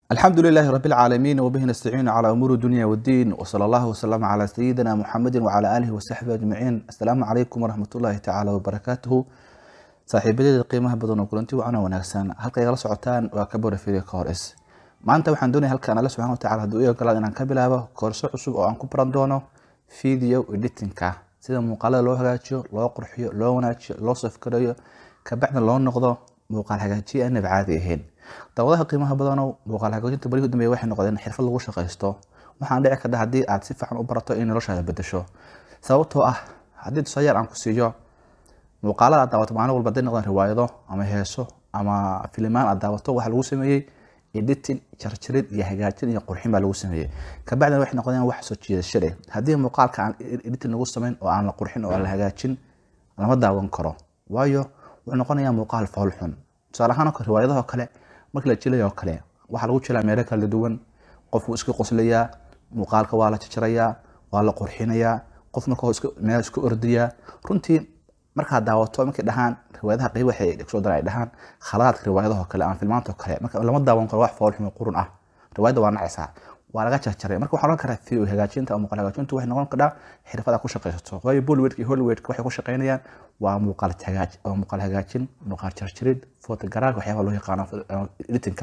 الحمد لله رب العالمين وبه نستعين على أمور الدنيا والدين وصلى الله وسلم على سيدنا محمد وعلى آله وصحبه أجمعين السلام عليكم ورحمة الله تعالى وبركاته saaxiibadeeda qiimaha badan oo kulanti wacana wanaagsan halka igala socotaan waa kabora filia kors maanta waxaan doonaya halkan alle subxana watacala hadduu i ogolaad inaan ka bilaabo koorso cusub oo aan ku baran doono video editingka sida muuqaalada loo hagaajiyo loo qurxiyo loo wanaajiyo loo safgareeyo kabacdin loo noqdo muuqaal hagaajiye aanab caadi ahayn dawadaha qiimaha badanow muuqaal hagaajinta barihi u dambeeya waxay noqdeen xirfad lagu shaqaysto waxaan dhici karta haddii aad si fiican u barato in noloshaada bedesho sababtoo ah haddii tusayaal aan ku siiyo muuqaalada aad daawato maalin walba haday noqdaan riwaayado ama heeso ama filimaan aad daawato waxaa lagu sameeyey editing jarjarid iyo hagaajin iyo qurxin baa lagu sameeyey kabacdina waxay noqdeen wax soo jiidasho leh haddii muuqaalka aan editing lagu samayn oo aan la qurxin oo aan la hagaajin lama daawan karo waayo wuxuu noqonayaa muuqaal fool xun tusaale ahaan oo riwaayadaha kale markii la jilayo oo kale waxaa lagu jilaa meelo kala duwan qofku iska qoslayaa muuqaalka waa la jajarayaa waa la qurxinayaa qof marka meel isku ordayaa runtii markaad daawato markay dhahaan riwaayadaha qeyb waxay soo dara ay dhahaan khaladaadka riwaayadaha kale ama filmaanta kale marka lama daawan karo wax fool xumo qurun ah riwaayadda waa nacaysaa waa laga jarjaray marka waxaa oran karaa video hagaajinta ama muuqaal hagaajintu waxay noqon kadhaa xirfada ku shaqaysato waayo bollywood iyo hollywood waxay ku shaqaynayaan waa muuqaal hagaaj waa muuqaal hagaajin muuqaal jarjarid photogaraaf waxyaaba loo yaqaano editingka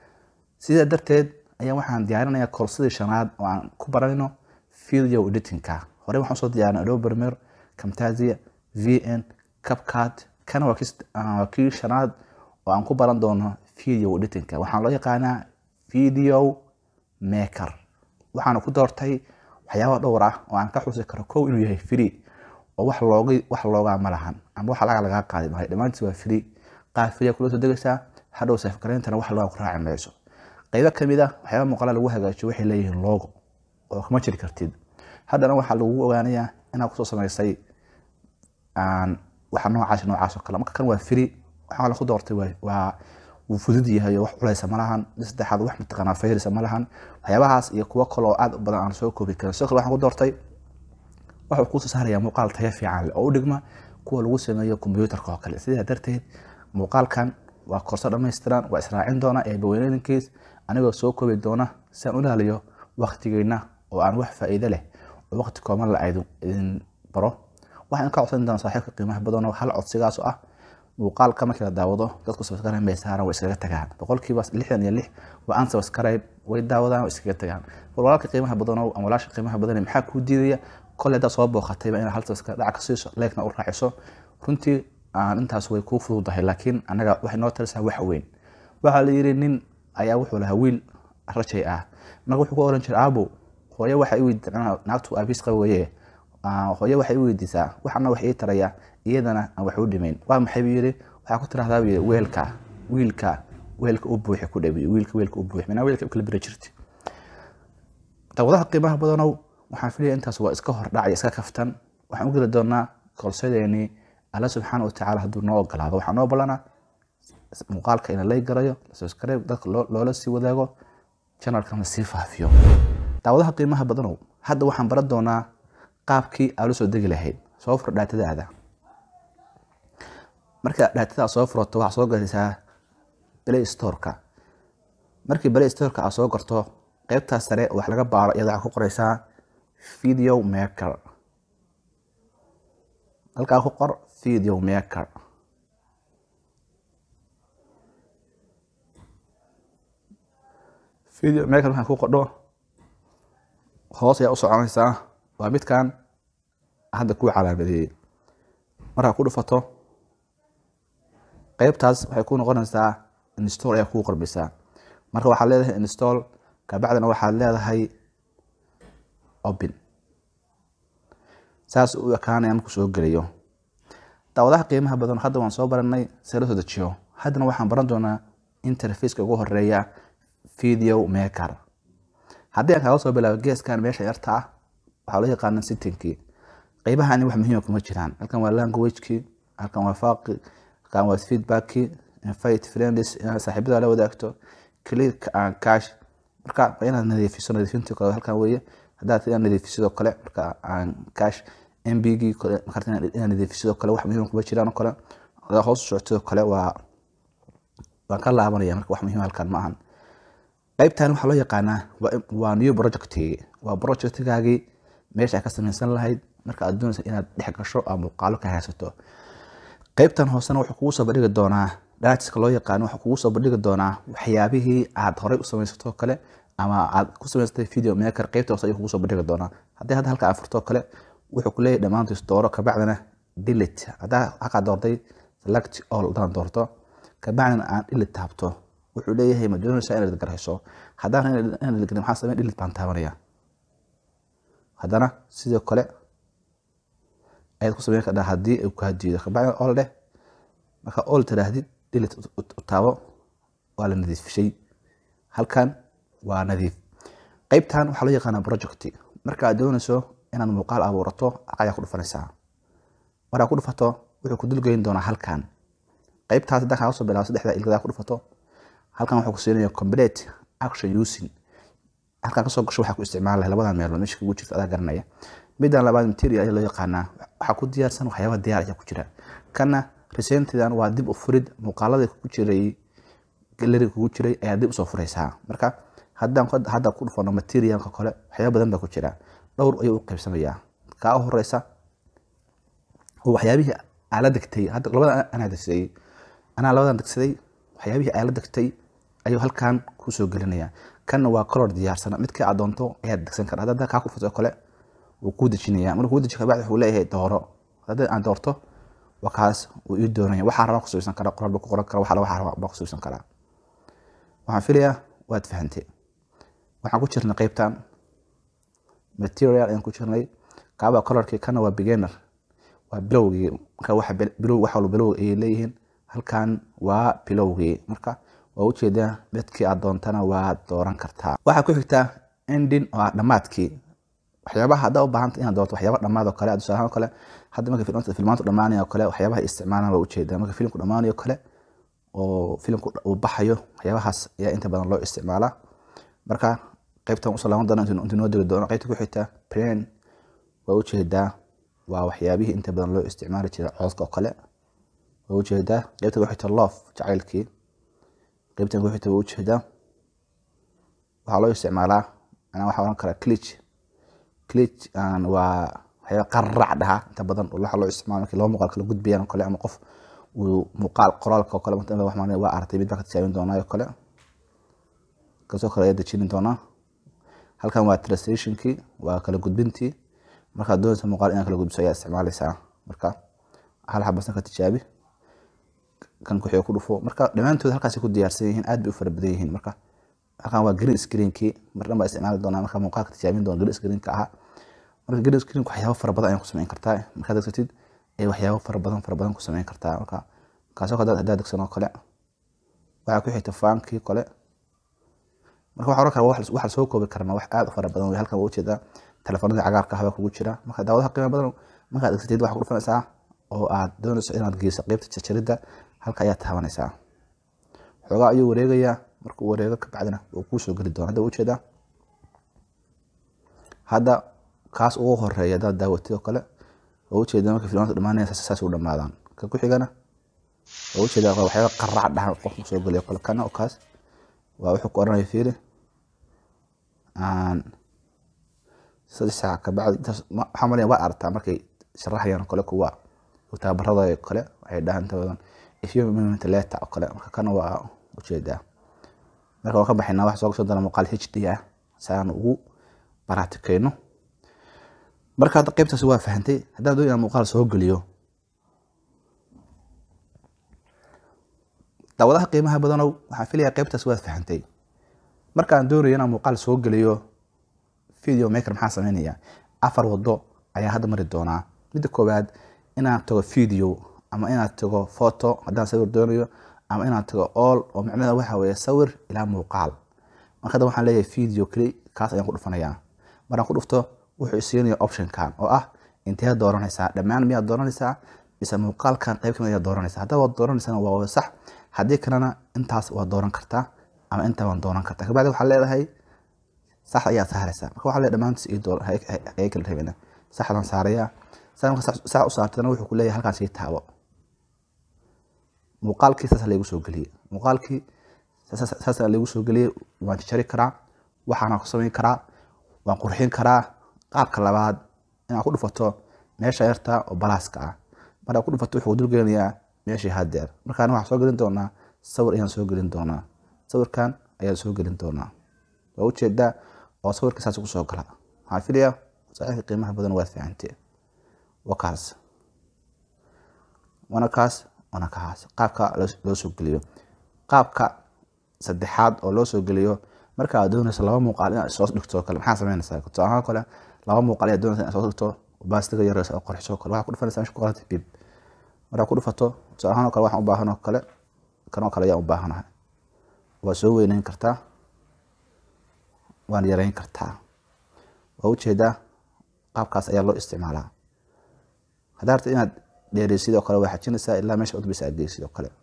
sidaa darteed ayaa waxaan diyaarinayaa koorsadii shanaad oo aan ku baranayno video editingka horey waxaan soo diyaarinay adobe premiere camtasia vn capcard kana waa kii shanaad oo aan ku baran doono video editingka waxaan loo yaqaanaa video maker waxaana ku doortay waxyaaba dhowr ah oo aan ka xusi karo kow inuu yahay free oo wax looga wax loogaa ma lahan ama wax laga lagaa qaadi maayo dhammaantiis waa free qaar free kula soo degaysaa hadhow safgarayntana wax looga ku raaci mayso qaybo kamid ah waxyaaba muuqaala lagu hagaajiyo waxay leeyihiin logo oo kama jiri kartid haddana waxaa lagu ogaanayaa inaad kusoo samaysay waxa noocaas noocaas oo kale marka kan waa free waxaa la ku doortay waa wuu fudud yahay oo wax culeysa ma lahan saddexaad wax mataqaanaa fayrisa ma lahan waxyaabahaas iyo kuwo kale oo aad u badan aan soo koobi karin sidoo kale waxaan ku doortay wuxuu kusoo saarayaa muuqaal tayo fiican leh oo u dhigma kuwa lagu sameeyo kombiyuutarka oo kale sidaa darteed muuqaalkan waa korso dhammaystiran waa israacin doona ee baweynooyinkiis anigoo soo koobi doona si aan u ilaaliyo waktigeyna oo aan wax faa'iido leh oo waqti kooban la idin baro waxaan ka codsan doonaa saaxiibka qiimaha badan oo hal codsigaas oo ah muuqaalka markii la daawado dadku subscribe bay saaran way iskaga tagaan boqolkiiba lixdan iyo lix waa aan subscribe way daawadaan way iskaga tagaan walaalka qiimaha badan oo ama walaasha qiimaha badan maxaa kuu diidaya kole haddaad soo booqatayba inaad hal subscribe dhac ka siiso leegna u raaciso runtii intaas way kuu fududahay laakiin anaga waxay noo talisaa wax weyn waxaa la yidhi nin ayaa wuxuu lahaa wiil rajay ah marka wuxuu ku oran jiray aabo hooyo waxa i weydi naagtu aabiis qaba weye hooyo waxay u weydiisaa waxana wax ii taraya iyadana aan wax u dhimayn waa maxay buu yidhi waxaa ku tirahdaa buu yidhi weelka wiilka weelka u buuxi ku dhabi wiilka weelka u buuxi minaa weelka u kala beri jirti dawadaha qiimaha badanow waxaan filaya intaas waa iska hordhacaya iska kaftan waxaan u geli doonaa koolsadeenii alla subxaana wa tacaala hadduu noo ogolaado waxaa noo balana muuqaalka ina lay garayo subscribe dadka loola sii wadaago channelkana sii faafiyo daawadaha qiimaha badanow hadda waxaan baran doonaa qaabkii aad la soo degi lahayd soo furo dhaatadaada marka dhaatada soo furato waxaa soo galaysaa play storeka markii play storeka aad soo garto qeybtaas sare wax laga baaro iyada waxaa ku qoreysaa video maker halkaa ku qor video maker video maker waxaan ku qordho hoos ayaa u soconaysaa waa midkan hadda kuu calaamadeeyey markaa ku dhufato qeybtaas waxay ku noqonaysaa install ayaa kuu qormaysaa marka waxaad leedahay install kabacdina waxaad leedahay open saas u ekaanaya markuu soo gelayo daawadaha qiimaha badan hadda waan soo baranay see la soo dejiyo haddana waxaan baran doonaa interfaceka ugu horeeya video maker haddii aan kaaga soo bilaabo geeskan meesha yarta ah waxaa loo yaqaana sittinkii qeybahani wax muhiima kuma jiraan halkan waa languagekii halkan waa faaqi halkan waa feedbackii invite friends inaad saaxiibada la wadaagto click and cash marka waa inaad nadiifiso nadiifintii kale halkan weeye haddaad inaad nadiifisidoo kale marka aan cash mbgii markaad inaad nadiifisidoo kale wax muhiima kuma jiraan oo kale haddaad hoos u socotidoo kale waa waan ka laabanaya marka wax muhiim halkan ma ahan qaybtan waxaa loo yaqaanaa waa new project waa projectgaagii meesha aad ka samaysan lahayd marka aad doonaysa inaad dhex gasho ama muuqaalo ka haysato qaybtan hoosena wuxuu kugu soo bandhigi doonaa datiska loo yaqaano wuxuu kugu soo bandhigi doonaa waxyaabihii aad horey u samaysato kale ama aad ku samaysatay video maker qaybta hoose ayuu kugu soo bandhigi doonaa haddii hadda halka aan furto kale wuxuu ku leeyahay dhammaantiis dooro kabacdina delete haddaa halkaa doortay select all haddaan doorto kabacdina aan delete taabto wuxuu leeyahay ma doonaysaa inaad garhayso haddaan inaad delete maxaa sameyn delete baan taabanaya haddana sidoo kale ayaad ku sameyn kardhaa haddii ay kaa diido kabacdina all dheh marka all tidhaahdid delete u taabo waa la nadiifishay halkan waa nadiif qaybtan waxaa loo yaqaanaa project marka aad doonayso inaad muuqaal abuurato ayaa ku dhufanaysaa markaa ku dhufato wuxuu ku dulgeyn doonaa halkan qaybtaas haddaan kaaga soo bilaabo saddexda ilgadaa ku dhufato halkan wuxuu ku siinaya complete action using halkan kasoo gasho waxaa ku isticmaala labadan meelood meesha kugu jirta adaa garanaya middan labaad material ayaa loo yaqaanaa waxaa ku diyaarsan waxyaaba diyaar ayaa ku jira kana recentidan waa dib u furid muuqaaladii kugu jiray gallery kugu jiray ayaa dib usoo furaysaa marka haddaan hadda ku dhufano materialka kale waxyaaba badan baa ku jira dhowr ayuu u qaybsamayaa kaa u horeysa oo waxyaabihii aala degtay hadda labada anaa degsaday anaa labadan degsaday waxyaabihii aala degtay ayuu halkan kusoo gelinaya kanna waa color diyaarsana midkii aad doonto ayaad degsan kara hadda kaa ku dhufato kale wuu kuu dejinaya markuu kuu deji kabacdi wuxuu leeyahay dooro haddii aan doorto waa kaas wuu ii doonaya waxaa rabaa kusubisan kara qoraal baa ku qoran kara waxaa rabaa baa kusubisan karaa waxaan filayaa waad fahantay waxaan ku jirnay qaybtan material ayaan ku jirnay kaaba colorkii kana waa beginner waa bilowgii marka waxa bilow waxa walba bilow ay leeyihiin halkan waa bilowgii marka waa ujeedaa midkii aad doontana waa dooran kartaa waxaa ku xigtaa ending oo ah dhammaadkii waxyaabaha haddaa u baahanta inaad doorto waxyaaba dhammaad oo kale tusaalahaan oo kale hadda marka filmanta filmaantu dhammaanayo kale waxyaabaha isticmaalaan waa ujeedaa marka filimku dhammaanayo kale oo filimku uu baxayo waxyaabahaas ayaa inta badan loo isticmaalaa marka qaybtan usoo laaban doona inta noo degi doono qaybta ku xigta plan waa ujeedaa waa waxyaabihii inta badan loo isticmaali jiray codka oo kale waa ujeedaa qaybta ku xigta love jacaylkii qaybtan ku xigta waa ujeedaa waxaa loo isticmaalaa anaa waxaa oran karaa clich clich waa waxyaaba qarrac dhaha inta badan waxaa loo isticmaala markii laba muuqaal kala gudbayaan oo kale ama qof uu muuqaal qoraalka oo kale waa aragtay mid baa ka tijaabin doonaa oo kale kasoo kale ayaa dejini doonaa halkan waa translationkii waa kala gudbintii markaad doonaysa muuqaal inaad kala gudbiso ayaa isticmaalaysaa marka hal xabasan ka tijaabi kan kuxiga ku dhufo marka dhammaantood halkaasay ku diyaarsan yihiin aad bay u fara badan yihiin marka halkan waa green screenkii mar dhan baa isticmaali doonaa marka muuqaalka tijaabin doona green screenka ahaa marka green screenka waxyaabo fara badan ayaa ku samayn kartaa markaad degsatid ee waxyaabo fara badan fara badan ku samayn kartaa marka kaasoo kale haddaad degsan oo kale waxaa ku xigta faankii kale marka waxaa oran kara wax lasoo koobi karna wax aad u fara badan wey halkan waa ujeedaa telefoonadii cagaarka ahbaa kugu jira marka daawadaha qiimo badan markaad degsatid waxaa ku dhufanaysaa oo aad doonayso inaad geyso qeybta jarjaridda halka ayaad taabanaysaa xoogaa ayuu wareegayaa markuu wareego kabacdina wuu kuu soo geli doona hadda ujeedaa hadda kaas ugu horeeya haddaad daawatid oo kale waa ujeedaa marka filmaanta dhamaanaya saas u dhamaadaan ka ku xigana waa ujeedaa waxyaaba qarac dhahan qofku soo geliyo kale kana oo kaas waa wuxuu ku oranaya fiiri saddex saac kabacdi intaas waxaa malaya waa aragtaa markay sharaxayaan kale kuwa taabarada kale waxay dhahaan inta badan ifyo moment leta oo kale marka kana waa ujeedaa marka waan ka baxaynaa waxa soo gasho doona muuqaal h d ah si aan ugu baraatikeyno marka hadda qaybtaasi waa fahantay haddaan doon inaan muuqaal soo geliyo daawadaha qiimaha badanow waxaan filayaa qaybtaas waad fahantay markaan doonayo inaan muuqaal soo geliyo video maker maxaa sameynaya afar wado ayaa hadda mari doonaa midda koowaad inaan tago video ama inaan tago photo haddaan sawir doonayo ama inaan tago all oo micnaheeda waxa weeye sawir ilaa muuqaal marka hadda waxaan leeyahay video keli kaas ayaan ku dhufanayaa markaan ku dhufto wuxuu isiinaya optionkan oo ah intee dooranaysaa dhammaan miyaad dooranaysaa mise muuqaalkan qayb kamid ayaad dooranaysaa haddaa waad dooranaysana waa sax haddii kalena intaas waad dooran kartaa ama intaa waan dooran kartaa kabacdi waxaa leedahay sax ayaad saaraysaa marka waxaa leedahay dhammaantiis ii door hay kala rabina saxdaan saarayaa saa marka sax u saartana wuxuu ku leeyahay halkaan sii taabo muuqaalkii saas laygu soo geliyey muuqaalkii saasa lagu soo geliyey waan jajari karaa waxaana ku samayn karaa waan qurxin karaa qaabka labaad inaad ku dhufato meesha yarta oo balaaska ah markaa ku dhufato wuxuu dulgelinayaa meeshii hadeer markaan waxaan soo gelin doonaa sawir ayaan soo gelin doonaa sawirkan ayaan soo gelin doonaa waa ujeedaa oo sawirka saas kusoo gala waxaan filayaa saaxiibka qiimaha badan waad fahamtee waa kaas waana kaas waana kaas qaabka loo soo geliyo qaabka saddexaad oo loo soo geliyo marka aad doonayso laba muuqaal inaad soo dhigto kale maxaa sameynaysaa tusaalahaan kale laba muuqaal ayaad doonaysa inaad soo dhigto baastiga yar oo qorxiso kale waxaa ku dhufanaysaa meesha ku qoranta bib markaa ku dhufato tusaalahaan oo kale waxaan u baahan oo kale kanoo kale ayaan u baahanahay waa soo weyneyn kartaa waan yareyn kartaa waa ujeedaa qaabkaas ayaa loo isticmaalaa haddaa rabta inaad dheerey sidoo kale waa xajinaysaa ilaa meesha udbisa aad geysid oo kale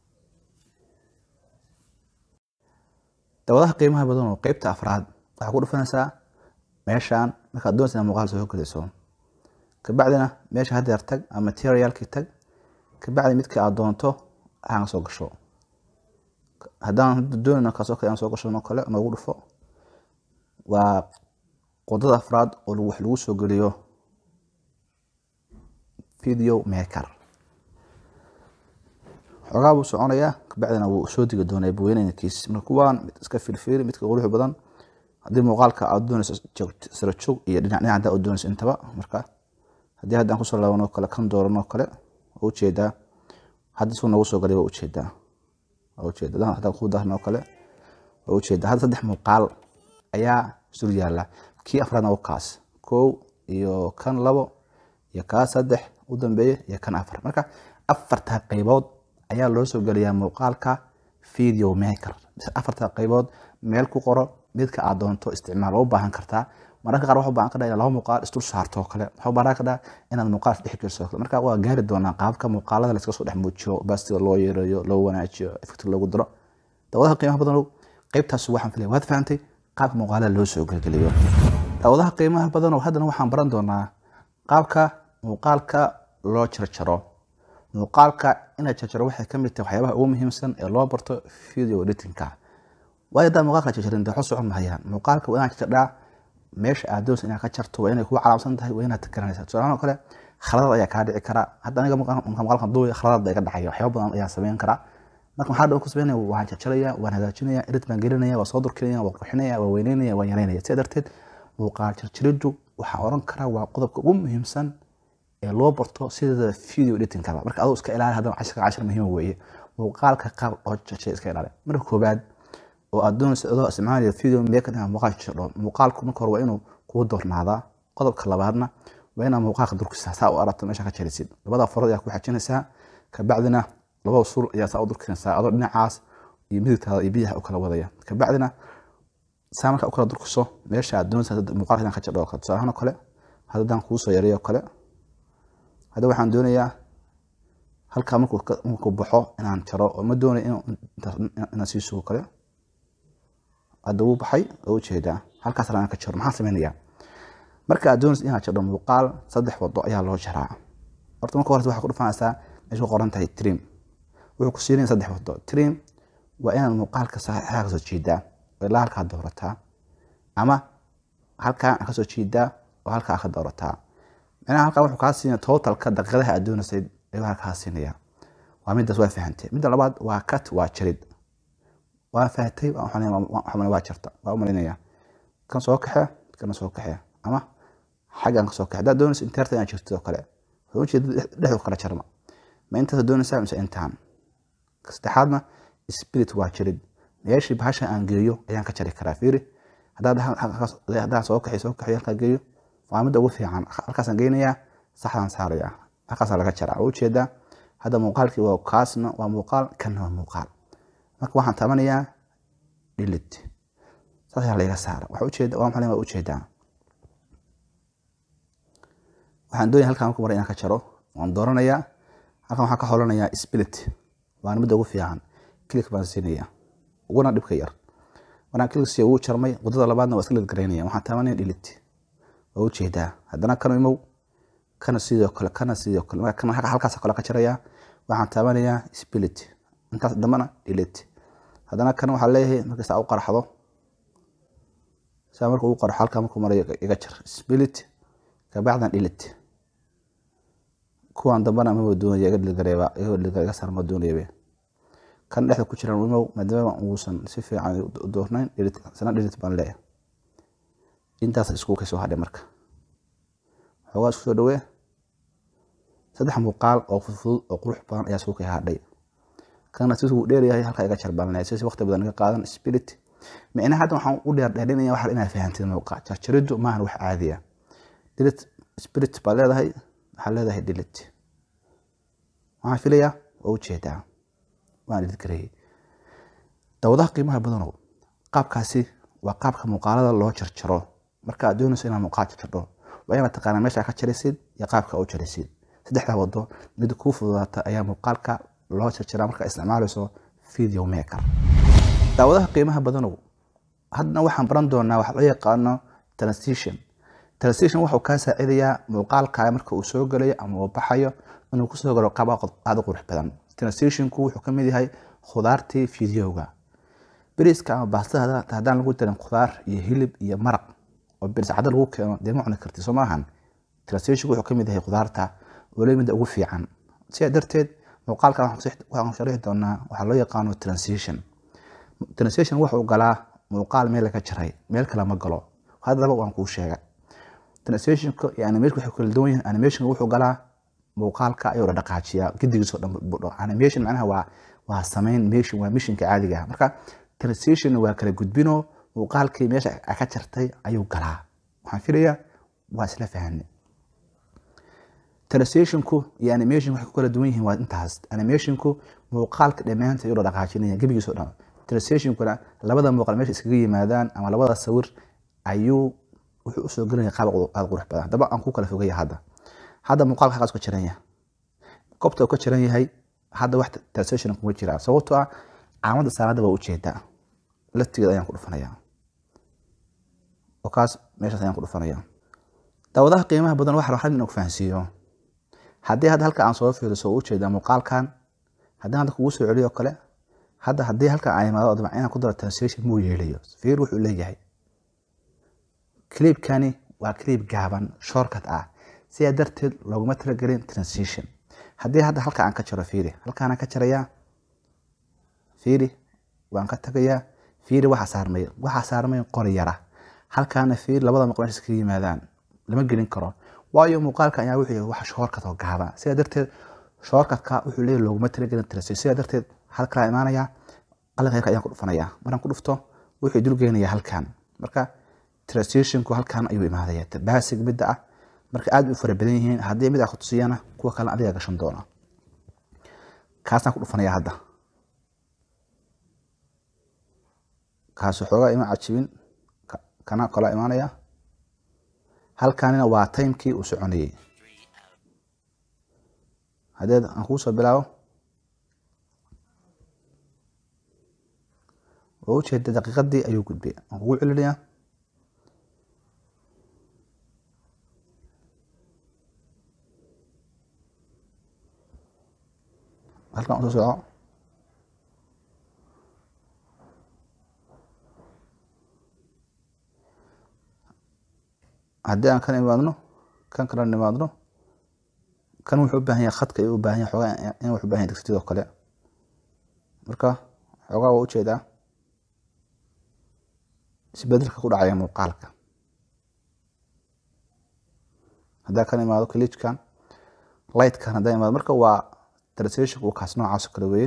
dawadaha qiimaha badan oo qeybta afraad waxaa ku dhufanaysaa meeshaan markaad doonaysa inaad muuqaal soo geliso kabacdina meesha hadeer tag ama materialkii tag kabacdi midkii aad doonto aan soo gasho haddaan doonayno kaasoo kale aan soo gasho kale noogu dhufo waa qodada afraad oo wax lagu soo geliyo video maker xoogaa buu soconayaa kabacdina wuu soo digi doonaa buweynankiis marka kuwaan mid iska filfili midka qurux badan haddii muuqaalka aad doonayso sara joog iyo dhinac dhinac hadaa doonayso intaba marka haddii haddaan kusoo laabanoo kale kan dooranoo kale waa ujeedaa hadda suu nagu soo galay waa ujeedaa waa ujeeda haddaan ku daarnoo kale waa ujeedaa hadda saddex muuqaal ayaa sul yaala kii afraadna waa kaas kow iyo kan labo iyo kaa saddex u dambeeye iyo kan afar marka afarta qaybood ayaa loo soo geliyaa muuqaalka video maker afarta qaybood meel ku qoro midka aad doonto isticmaal waa u baahan kartaa mararka qaar waxa u baahan kadhaa inaad laba muuqaal isdul saarto oo kale waxa u baahan kadhaa inaad muuqaal dhex geliso oo kale marka waa gaari doonaa qaabka muuqaalada la iska soo dhex muujiyo bastiga loo yareeyo loo wanaajiyo effect loogu daro dawadaha qiimaha badan qaybtaas waxaan filaya waad fahantay qaabka muuqaalada loo soo gelgeliyo dawadaha qiimaha badan haddana waxaan baran doonaa qaabka muuqaalka loo jarjaro muuqaalka inaad jarjaro waxay kamid tahay waxyaabaha ugu muhiimsan ee loo barto video editingka waayo haddaa muuqaalka jarjarin waxu socon mahayaan muuqaalka waa inaad jarjardhaa meesha aad doonaysa inaad ka jarto waa inay kugu calaamsan tahay waa inaad garanaysaa tusaalahaan oo kale khaladad ayaa kaa dhici kara hadda aniga muuqaalkan duubaya khaladad baa iga dhacaya waxyaaba badan ayaa sameyn karaa marka maxaa dhan ku sameynaya waan jarjaraya waan hagaajinaya edit baan gelinaya waan soo durkinaya waan qurxinaya waan weyneynaya waan yareynaya sidaa darteed muuqaal jarjariddu waxaan oran karaa waa qodobka ugu muhiimsan ee loo barto sida video editingkaba marka aduu iska ilaali haddana cashirka cashir muhiim weeye muuqaalka qaab oo jarjay iska ilaali marka koobaad oo aad doonaysa adoo isticmaalaya video maker inaad muuqaal jarjardho muuqaalku marka hore waa inuu kuu doornaadaa qodobka labaadna waa inaad muuqaalka durkisaa saa u aragto meesha ka jarisid labada farood ayaa ku xajinaysaa kabacdina labada sul ayaa saa u durkinaysaa adoo dhinacaas iyo midigtaada iyo biyaha u kala wadaya kabacdina saa markaa u kala durkiso meesha aad doonaysa muuqaalka inaan ka jardho oo kale tusaalahaan oo kale haddaan kuu soo yareeyo kale hadda waxaan doonayaa halkaa markuu baxo inaan jaro oo ma doonay inaan sii sugo kale hadda wuu baxay oo ujeedaa halkaas aan ka jaro maxaan sameynayaa marka aad doonaysa inaad jardho muuqaal saddex wado ayaa loo jaraa horta marka horta waxaa ku dhufanaysaa meesha ku qoran tahay trim wuxuu ku siinaya saddex wado trim waa inaad muuqaalka saxaa kasoo jeedaa oo ilaa halkaa doorataa ama halkaa kasoo jeedaa oo halkaa ka doorataa micnaha halkaa wuxuu kaa siinaya totalka daqiiqadaha aad doonaysay ayuu halkaa kaa siinaya waa midaas waa fahantay midda labaad waa cut waa jarid waa fahatay waxaan waa jarta waa u malinaya kan soo kaxe kana soo kaxe ama xaggan ka soo kaxe haddaad doonaysa inteerta inaad jirtid oo kale wuxuu ujeeda dhexdu kala jarma ma intaas doonaysaa mise intaan saddexaadna spirit waa jarid meeshii bahasha aan geeyo ayaan ka jari karaa fiiri haddaan soo kaxay soo kaxay halkaa geeyo waa midda ugu fiican halkaasaan geynayaa saxdaan saaraya halkaasaa laga jaraa waa ujeedaa hadda muuqaalkii waa kaasna waa muuqaal kanna waa muuqaal marka waxaan tabanayaa dhilit saas ayaa layga saara waxa ujeeda waa maxay waa ujeedaa waxaan doonaya halkaan marka mara inaan ka jaro waan dooranayaa halkan waxaan ka holanayaa spirit waana midda ugu fiican click baan siinaya uguna dhibka yar markaan click siiyo wuu jarmay wadada labaadna waa iska lid garaynaya waxaan tabanaya dhilit waa ujeedaa haddana kan imow kana sidoo kale kana sidoo kale marka kan halkaas kale ka jaraya waxaan taabanayaa spirit intaas dambana delete haddana kan waxaa leeyahay markii saa u qarxdo saa marka uu qarxo halkaa markuu marayo iga jar spilit kabacdan dhilit kuwan dambana maba doonaya iga dhilgareeba iga saar ma doonayaba kan dhexda ku jiran imow maadaama uusan si fiican u doornayn dhilit sana dhilit baan leeyahay intaas isku kasoo hadhay marka xoogaa isku soo dhawee saddex muuqaal oo fudfudud oo qurux badan ayaa isku kay hadhay kana si uu dheeryahay halkaa iga jarbalnay si waqti badan iga qaadan spirit micnaha hadda waxaan u dheer dheerinaya waxa inaad fahantid muuqaal jarjariddu maahan wax caadiya dhilit spirit baad leedahay waxaad leedahay dhilit waxaan filayaa waa ujeedaa waan dhilit gareeyey dawadaha qiimaha badanow qaabkaasi waa qaabka muuqaalada loo jarjaro marka aad doonayso inaad muuqaal jarjardho waa inaad taqaanaa meesha ka jaraysid iyo qaabka u jaraysid saddexdaa wado mid kuu fududaata ayaa muuqaalka loo jarjaraa markaa isticmaalayso video maker daawadaha qiimaha badanow haddana waxaan baran doonaa waxa loo yaqaano transition transition wuxuu kaa saacidayaa muuqaalkaaga marka uu soo galayo ama uu baxayo inuu kusoo galo qaab aada u qurux badan transitionku wuxuu ka mid yahay khudaartii videoga beriska ama baastada haddaan lagu darin khudaar iyo hilib iyo maraq oo beris cadda lagu keeno dee ma cuni karti soo maahan transitionku wuxuu ka mid yahay khudaarta waliba midda ugu fiican sidaa darteed muuqaalka waxaan sharixi doonaa waxaa loo yaqaano transition transition wuxuu galaa muuqaal meel laga jaray meel kale ma galo haddaba waan kuu sheegay transitionka iyo animation waxay kala duwan yihiin animationka wuxuu galaa muuqaalka ayuu la dhaqaajiyaa gidigiisoo dhan budho animation macnaha waa waa samayn mission waa missionka caadiga ah marka transition waa kala gudbino muuqaalkii meesha ka jartay ayuu galaa waxaan filayaa waa isla fahanay transitionku iyo animation waxay ku kala duwan yihiin waa intaas animationku muuqaalka dhammaanta ayuu la dhaqaajinaya gebigiisoo dhan transitionkuna labada muuqaal meesha iskaga yimaadaan ama labada sawir ayuu wuxuu usoo gelaya qaab aada qurux badan haddaba aan ku kala fogaya hadda hadda muuqaalka halkaas ka jiran yahay goobta uu ka jiran yahay hadda wax transition kuma jiraan sababtoo ah caalamada saanada waa ujeedaa laftigeeda ayaan ku dhufanayaa oo kaas meeshaas ayaan ku dhufanayaa daawadaha qiimaha badan waxa waxaan inuu fahansiiyo haddii hadda halka aan soo fiiriso oo ujeedaa muuqaalkan haddii hadda kugu soo celiyo kale hadda haddii halka aan imaado dabcan inaan ku daro translation muu yeelayo fiir wuxuu leeyahay clipkani waa clip gaaban shortcut ah sidaa darteed looguma talagelin transition haddii hadda halka aan ka jaro fiiri halkaanaan ka jarayaa fiiri waan ka tagayaa fiiri waxa saarmay waxa saarmay qori yara halkaana fiiri labada maqal meesha iskaga yimaadaan lama gelin karo waayo muuqaalka ayaa wuxuu yahay wax shortcut oo gaaban sidaa darteed shortcutka wuxuu leeyahay looguma talagelin transition sidaa darteed halkaa imaanaya qalinka yarka ayaan ku dhufanayaa markaan ku dhufto wuxuu dulgeynayaa halkan marka transitionku halkan ayuu imaadaya basic midda ah marka aad u fara badan yihiin haddii mid aa ku tusiyana kuwa kale adiga gashan doona kaasaan ku dhufanaya hadda kaas xoogaa ima cajibin kana kala imaanaya halkanina waa timekii uu soconayay hadeed aan kugu soo bilaabo oo ujeeda daqiiqadii ayuu gudbay aan kugu celinayaa halkan usoo soco haddii aan kan imaadno kan kala imaadno kan wuxuu u baahan yahay khadka ayuu u baahan yahay xoogaa in wuxuu u baahan yahay degsityadoo kale marka xoogaa waa ujeedaa isbedelka ku dhacaya muuqaalka haddaa kan imaado kaliijkan lightkan haddaa imaado marka waa translationka uu kaas noocaas kale weeye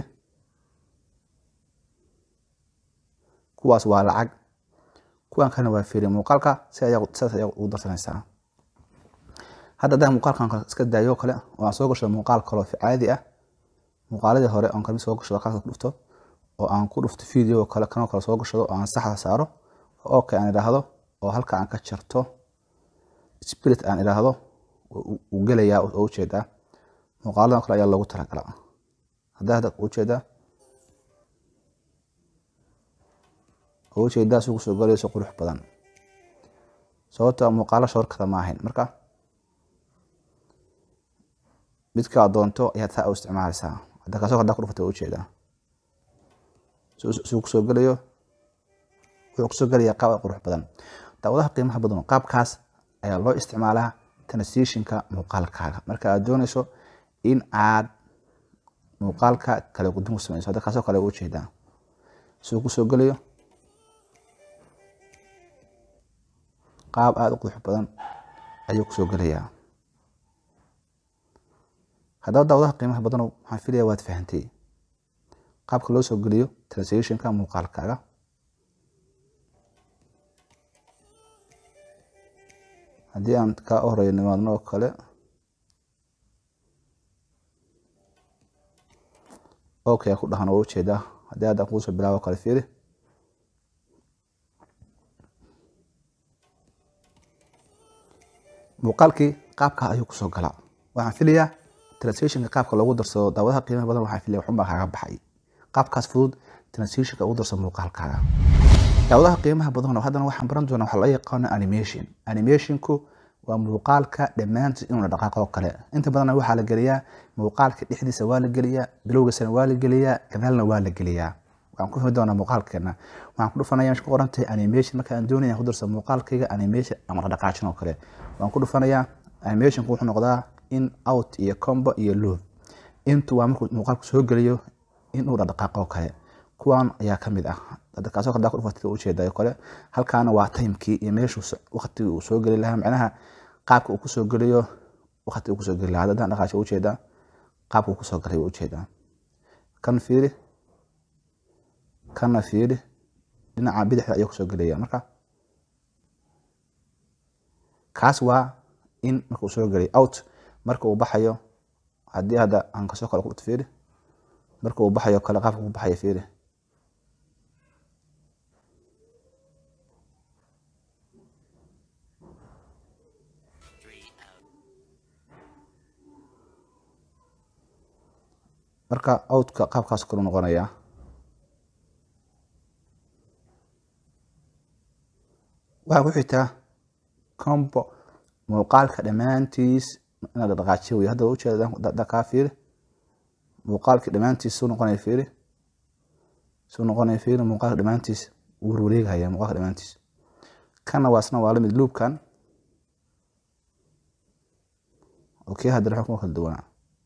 kuwaas waa lacag kuwan kalena waa fiiri muuqaalka si ayaa sidaas ayaa ugu darsanaysaa hadda haddaan muuqaalkan kale iska daayo kale oo aan soo gashado muuqaal kaloo caadi ah muuqaaladii hore oon kalmi soo gashado kaas ku dhufto oo aan ku dhufto video kale kanoo kale soo gashado oo aan saxda saaro okay aan idhaahdo oo halka aan ka jarto spirit aan idhaahdo uu gelayaa oo ujeedaa muuqaaladan kale ayaa loogu talagalaa haddaa hadda ujeedaa oo ujeedaa si kusoo galayso qurux badan sababto muuqaalo shoorkada ma ahayn marka midka aad doonto ayaad saa u isticmaalaysaa hadda kaasoo haddaa ku dhufata ujeedaa suu kusoo gelayo wuxuu kusoo gelaya qaab qurux badan daawadaha qiimaha badan qaabkaas ayaa loo isticmaalaa transitionka muuqaalkaaga marka aad dooneyso in aad muuqaalka kale gudin ku sameyso hadda kaasoo kale u jeedaa suu kusoo gelayo qaab aada u qurux badan ayuu kusoo gelayaa haddaba daawadaha qiimaha badan waxaan filaya waad fahantay qaabka loo soo geliyo translationka muuqaalkaaga haddii aan kaa horeeyo nimaadno oo kale okay ku dhahan oo ujeedaa haddii hadda kuusoo bilaabo kale fiiri muuqaalkii qaabka ayuu kusoo galaa waxaan filayaa translationka qaabka loogu darsado daawadaha qiimaha badan waxaan filaya waxunbaa kaaga baxay qaabkaas fudud translationka ugu darso muuqaalkaaga daawadaha qiimaha badan haddana waxaan baran doonaa waxa loo yaqaano animation animationku waa muuqaalka dhammaantiis inuuna dhaqaaqo kale inta badanna waxaa la geliyaa muuqaalka dhexdiisa waa la geliyaa bilowgiisana waa la geliyaa gadaalna waa la geliyaa waxaan ku fahmi doonaa muuqaalkeena waxaan ku dhufanaya meesha ku qoran tahay animation marka aan doonaya ku darsa muuqaalkayga animation ama dhaqdhaqaajin oo kale waan ku dhufanayaa animationku wuxuu noqdaa in out iyo combo iyo loop intu waa markuu muuqaalku soo geliyo inuu dhaqdhaqaaqo kale kuwan ayaa kamid ah kaasoo kale ku dhufatid ujeedayo kale halkaana waa timekii iyo meeshuu waqtigii uu soo geli lahaa macnaha qaabka uu kusoo geliyo waqti uu kusoo geli lahaa haddaan dhaqaasho ujeedaa qaabka uu kusoo galay ujeedaa kan fiiri kana fiiri dhinaca bidixda ayuu kusoo gelaya marka kaas waa in marka uu soo gelay out marka uu baxayo haddii hadda aan kasoo kale ku fiiri marka uu baxayo kale qaabka ku baxayo fiiri marka outka qaabkaas kalu noqonayaa waxaa ku xigtaa combo muuqaalka dhammaantiis inaad dhaqaajiyo wey hadda ujeeda kaa fiiri muuqaalka dhammaantiis suu noqonaya fiiri suu noqonaya fiiri muuqaalka dhammaantiis wuu warwareegaya muuqaalka dhammaantiis kana waa isna waa lamid loopkan okay haddana waxaa kuma kala duwanaa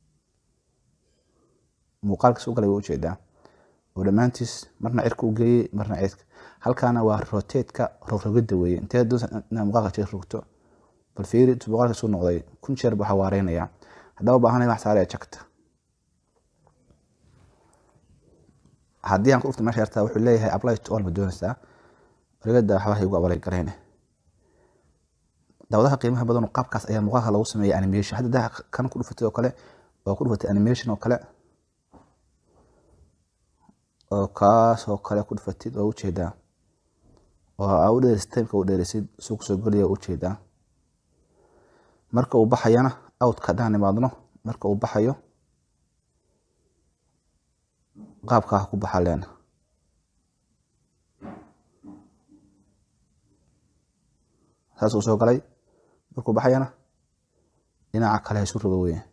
muuqaalkiis u galay waa ujeedaa oo dhammaantiis marna cirka u geeyey marna cirka halkaana waa roteedka rogrogida weeye intee doonsa inaad muuqaalka jir rogto bal fiiri muuqaalka suu noqday kun jeer buu xawaareynaya haddaba baahanay wax saaraya jagta haddii aan ku dhufta meesha yartaa wuxuu leeyahay apply to all ma doonaysaa warigada waxbaa igu abalay gareyne daawadaha qiimaha badan qaabkaas ayaa muuqaalka lagu sameeya animation hadda daa kan ku dhufatay oo kale oo ku dhufatay animation oo kale oo kaas oo kale ku dhufatid oo ujeedaa oo aa u dheerisid timeka u dheerisid suu kusoo gelaya ujeedaa marka uu baxayana outka haddaan imaadno marka uu baxayo qaabkaa ku baxa leena saas uu soo galay markuu baxayana dhinaca kale ha isu rogo weye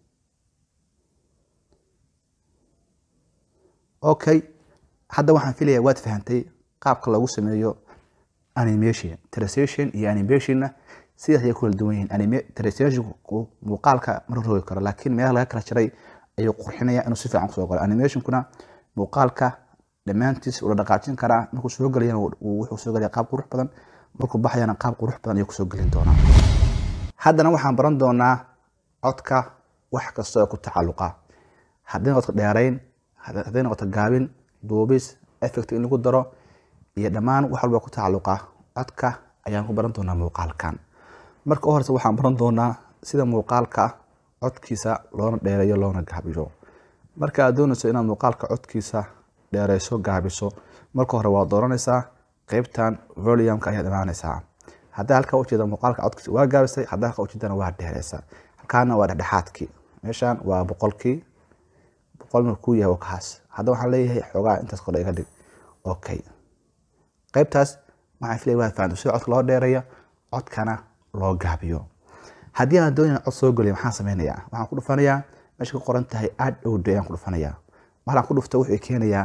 okay hadda waxaan filaya waad fahantay qaabka lagu sameeyo animation translation iyo animationna sidaas ayay ku kala duwan yihiin translationku muuqaalka ma rogi karo laakiin meelaha laga kala jaray ayuu qurxinaya inuu si fiican kusoo galo animationkuna muuqaalka dhammaantiis ula dhaqaajin karaa markuu soo gelayana wuxuu soo gelaya qaab qurux badan markuu baxayana qaab qurux badan ayuu kusoo gelin doonaa haddana waxaan baran doonaa codka wax kasta oo ku tacalluqa haddii noqoto dheerayn hadday noqoto gaabin duubis effect in lagu daro iyo dhammaan wax walba ku tacalluqa codka ayaan ku baran doonaa muuqaalkan marka u horeysa waxaan baran doonaa sida muuqaalka codkiisa loona dheereeyo loona gaabiyo marka aad doonayso inaad muuqaalka codkiisa dheereyso gaabiso marka hore waad dooranaysaa qeybtan volumka ayaad imaanaysaa haddaa halkaa ujeeda muuqaalka codkiisa waa gaabisay haddaa halkaa ujeedana waa dheereysa halkaana waa dhexdhexaadkii meeshan waa boqolkii boqol marka kuu yahay kaas hadda waxaan leeyahay xoogaa intaas kordha iga dhig okay qeybtaas waxaan filaya waad fahanto sida codka loo dheereeyo codkana loo gaabiyo haddii aan doonaya cod soo geliyo maxaan sameynayaa waxaan ku dhufanayaa meesha ka qoran tahay aad owdo ayaan ku dhufanayaa markaan ku dhufto wuxuu keenayaa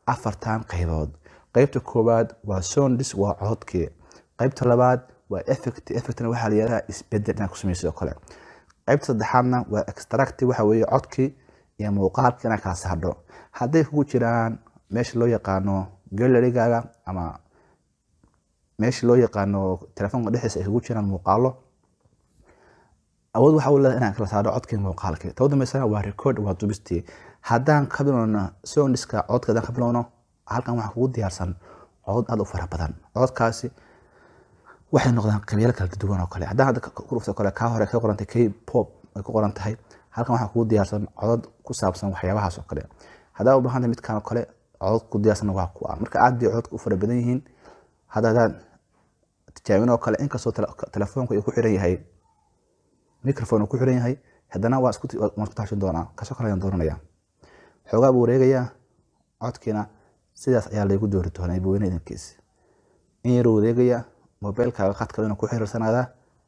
afartan qaybood qaybta koowaad waa sondis waa codkii qaybta labaad waa effect effectna waxaa la yihahdaa isbedel inaad ku sameysid oo kale qaybta saddexaadna waa extract waxa weeye codkii iyo muuqaalka inaad kala saardho hadday kugu jiraan meesha loo yaqaano galerigaaga ama meesha loo yaqaano telefoonka dhexdiisa ay kugu jiraan muuqaalo awood waxa u leedahay inaan kala saaro codkii muuqaalkii taba dambeysana waa record waa dubistii haddaan ka bilowno sondiska codka haddaan ka bilowno halkan waxaa kugu diyaarsan codod aada u fara badan cododkaasi waxay noqdaan qabyalo kala duwan oo kale haddaan hadda ku dhufto kale kaa hore ka qorantay k pop ay ku qoran tahay halkan waxaa kugu diyaarsan codod ku saabsan waxyaabahaas oo kale haddaa u baahantay midkaan oo kale codod ku diyaarsan waa kuwa marka aad bay cododka u fara badan yihiin hadda haddaan tijaabin oo kale inkastoo telefoonka uu ku xiran yahay microphone uu ku xiran yahay haddana waa isku waan isku taashin doonaa kasoo kale ayaan dooranaya xoogaa buu wareegayaa codkiina sidaas ayaa laygu doori doonaa ibweyne idankiis in yaruu wareegaya mobilkaaga qadka inuu ku xiriirsanaadaa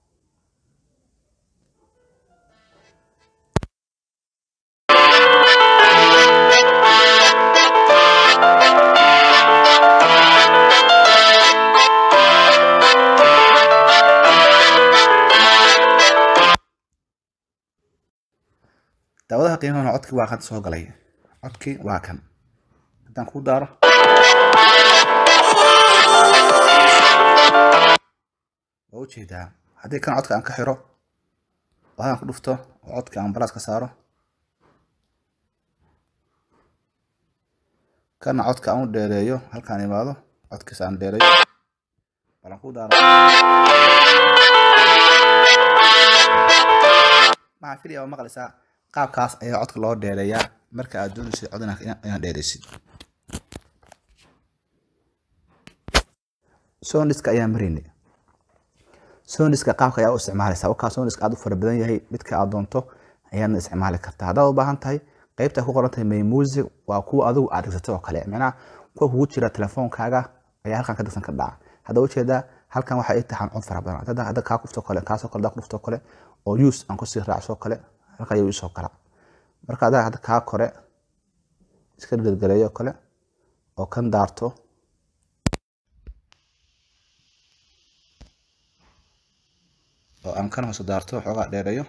daawadaha qiimaha codkii waa kan soo galay codkii waa kan haddaan kuu daaro waa ujeedaa haddii kan codka aan ka xiro oo hadaan ku dhufto oo codka aan balaas ka saaro kana codka aan u dheereeyo halkaan imaado codkiisa aan dheereeyo balan kuu daaro maxaa filaya waa maqlaysaa qaabkaas ayaa codka loo dheereeyaa marka aad doonaysid cod inaad dheereysid sondiska ayaa marinay sondiska qaabka ayaa u isticmaalaysaa wakaa sondiska aad u fara badan yahay midka aad doonto ayaadna isticmaali kartaa haddaad u baahan tahay qaybta ku qoran tahay may music waa kuwa adigu aad degsatay oo kale macnaha kuwa kugu jira telefoonkaaga ayaa halkan ka degsan ka dhaca hadda ujeedaa halkan waxaa ii taxan cod fara badan hadda hadda kaa kufto kale kaasoo kale daa ku dhufto kale oo use aan kusii raacso kale halka ayuu isoo kala marka adaa hadda kaa kore iska dhirgaleeyo kale oo kan daarto oo aan kan hoose daarto xoogaa dheereeyo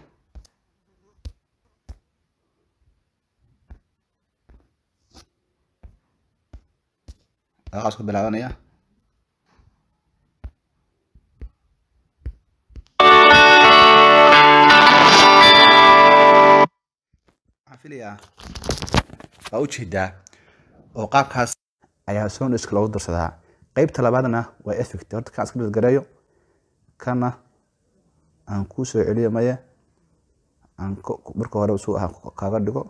aqaas ku bilaabanaya filayaa waa ujeedaa oo qaabkaas ayaa sondiska loogu darsadaa qeybta labaadna waa effect horta kaan iska dhirgareeyo kana aan kuu soo celiyo maya aan marka hore suu ahaa kaaga dhigo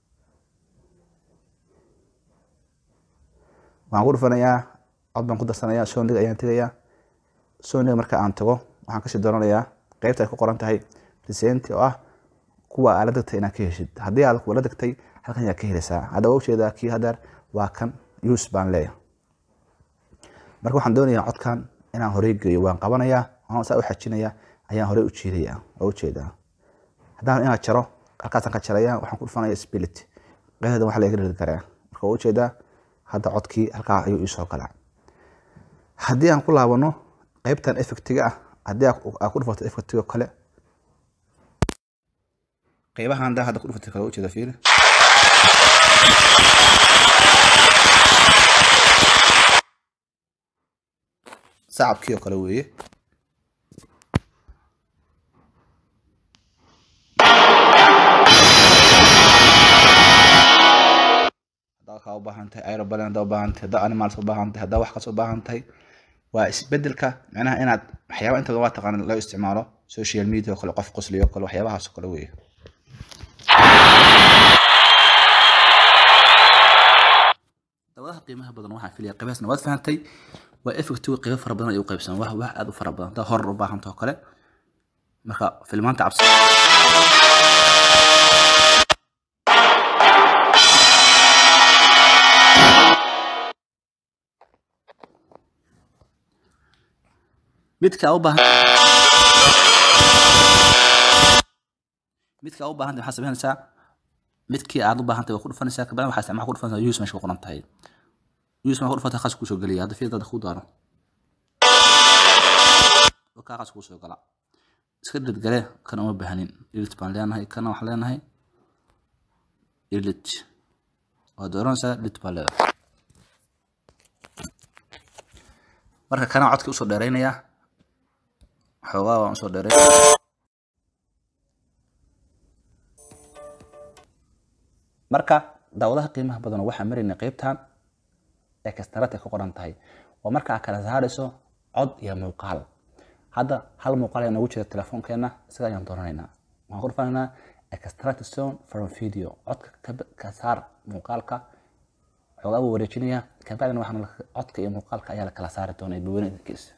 waxaan ku dhufanayaa cod baan ku darsanayaa sondiga ayaan tegayaa sondiga marka aan tago waxaan kasii dooranayaa qeybta ay ku qoran tahay resenti oo ah kuwa aad la degtay inaad ka heshid haddii aad kuwa la degtay halkan ayaa ka helaysaa hadda waa ujeedaa kii hadeer waa kan use baan leeyahay marka waxaan doonayaa codkan inaan horey geeyo waan qabanayaa waan saa u xajinayaa ayaan horey u jiidayaa waa ujeedaa haddaan inaad jaro halkaasaan ka jaraya waxaan ku dhufanaya spilit qeexda waxa laga dhiri karaa marka waa ujeedaa hadda codkii halkaa ayuu iisoo galaa haddii aan ku laabano qeybtan effectiga ah haddii aad ku dhufato effectiga kale qeybahan daa hadda ku dhufatay kala ujeeda fiiri sacabkii oo kale weeye haddaa kaa u baahan tahay aerobalin haddaa u baahan tahay haddaa animals u baahan tahay haddaa wax kas u baahan tahay waa isbedelka macnaha inaad waxyaaba inta waa taqaana loo isticmaalo social media oo kale qof qosliyo kale waxyaabahaas oo kale weeye dawadaha qiimaha badan waxaan filaya qeybahaasna waad fahantay waa effectiga qeybo fara badan ay u qaybsan wax wax aad u fara badan haddaa horor u baahanta oo kale marka filmaanta cabsi midka u baahan midka u baahan waxaa sameynaysaa midkii aad u baahan tahay waa ku dhufanaysaa kabacdi waxaa isticmaal ku dhufanaysaa use meesha ku qoran tahay use marka udhufata qas kusoo geliya hadda fiir dada ku daaro kaa qas kusoo gala iska dadgale kana uma baahanin ilit baan leenahay kana waxaan leenahay ilit waad dooranaysaa lit baa leedahay marka kana codka usoo dheeraynayaa xoogaa waan usoo dheeray marka daawadaha qiimaha badan waxaa maraynay qeybtan ee kastarad ay ku qoran tahay oo markaa kala saarayso cod iyo muuqaal hadda hal muuqaal ayaa noogu jira telefoonkeena isaga ayaan dooranaynaa waxaan ku dhufanaynaa extract sound from video codka ka saar muuqaalka xoogaa buu wareejinayaa kabacdina waxaan codka iyo muuqaalka ayaa la kala saari doonaa dadweyne idinkiisa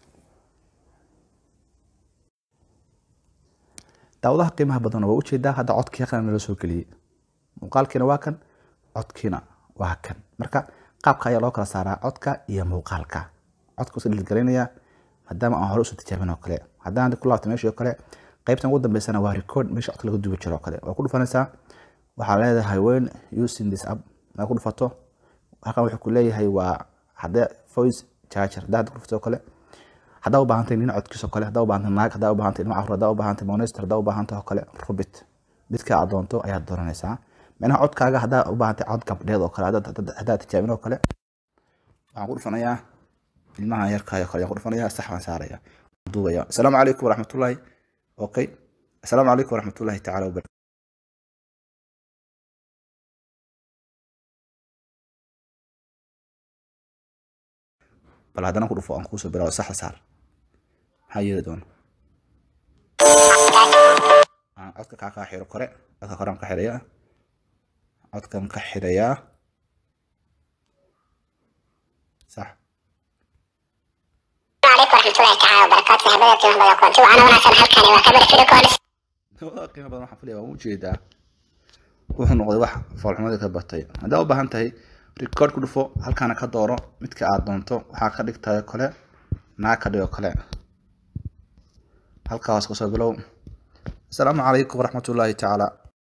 daawadaha qiimaha badan waa ujeedaa hadda codkii qalin nala soo geliyey muuqaalkiina waa kan codkiina waa kan marka qaabka ayaa loo kala saaraa codka iyo muuqaalka codka usa dhilgelinaya maadaama aan hore usoo tijaabin oo kale haddaan ku laabto meeshii oo kale qaybtan ugu dambeysana waa record meesha codka laga duubi jiro oo kale waa ku dhufanaysaa waxaa leedahay when using this app maa ku dhufato halkan wuxuu ku leeyahay waa haddee voice charger haddaa ku dhufato oo kale haddaa u baahantay nin codkiisa oo kale haddaa u baahantay naag haddaa u baahantay ilmo carruur haddaa u baahantay monester haddaa u baahantay oo kale rubit midka aad doonto ayaad dooranaysaa micnaha codkaaga haddaa u baahantay cod gabdheed oo kale haddaa tijaabin oo kale waxaan ku dhufanayaa ilmaha yarkaayo kale ayaan ku dhufanayaa sax baan saaraya duubaya asalaamu calaykum waraxmatullaahi okay asalaamu calaykum waraxmatullaahi tacaala wabarakatu bal haddana ku dhufo aan kuusoo bilaawo saxda saar maxaa yeeli doona codka kaa kaa xiro kore codka koraan ka xirayaa codkan ka xirayaa sax qiimo badan waxaan filaya waan ujeedaa wuxuu noqday wax foolxumadii ka batay haddaa u baahan tahay record ku dhufo halkaana ka dooro midka aad doonto waxaa ka dhigtayo kale naa ka dhigo kale halkaa hoos kasoo bilow asalaamu calaykum waraxmatullaahi tacaala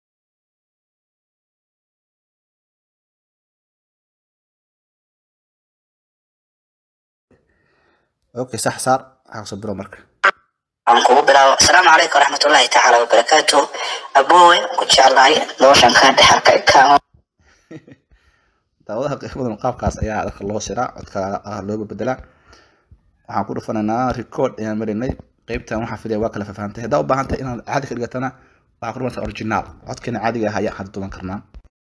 okay sax saar waxaa kasoo bilow marka aan kugu bilaabo asalaamu calaykum waraxmatullaahi tacaala wabarakaatu aboowe ku jeclahay noloshan kaa dhexalka ikaamo daawadaha qiimadan qaabkaas ayaa dadka loo siraa codka looga bedelaa waxaan ku dhufanaynaa record ayaan marinay qeybtan waxaa filaya waa kala fafahamtay haddaa u baahan tahay inaad caadi ka dhigatana waxaa ku dhufanaysaa original codkeena caadiga ah ayaan hadda duban karnaa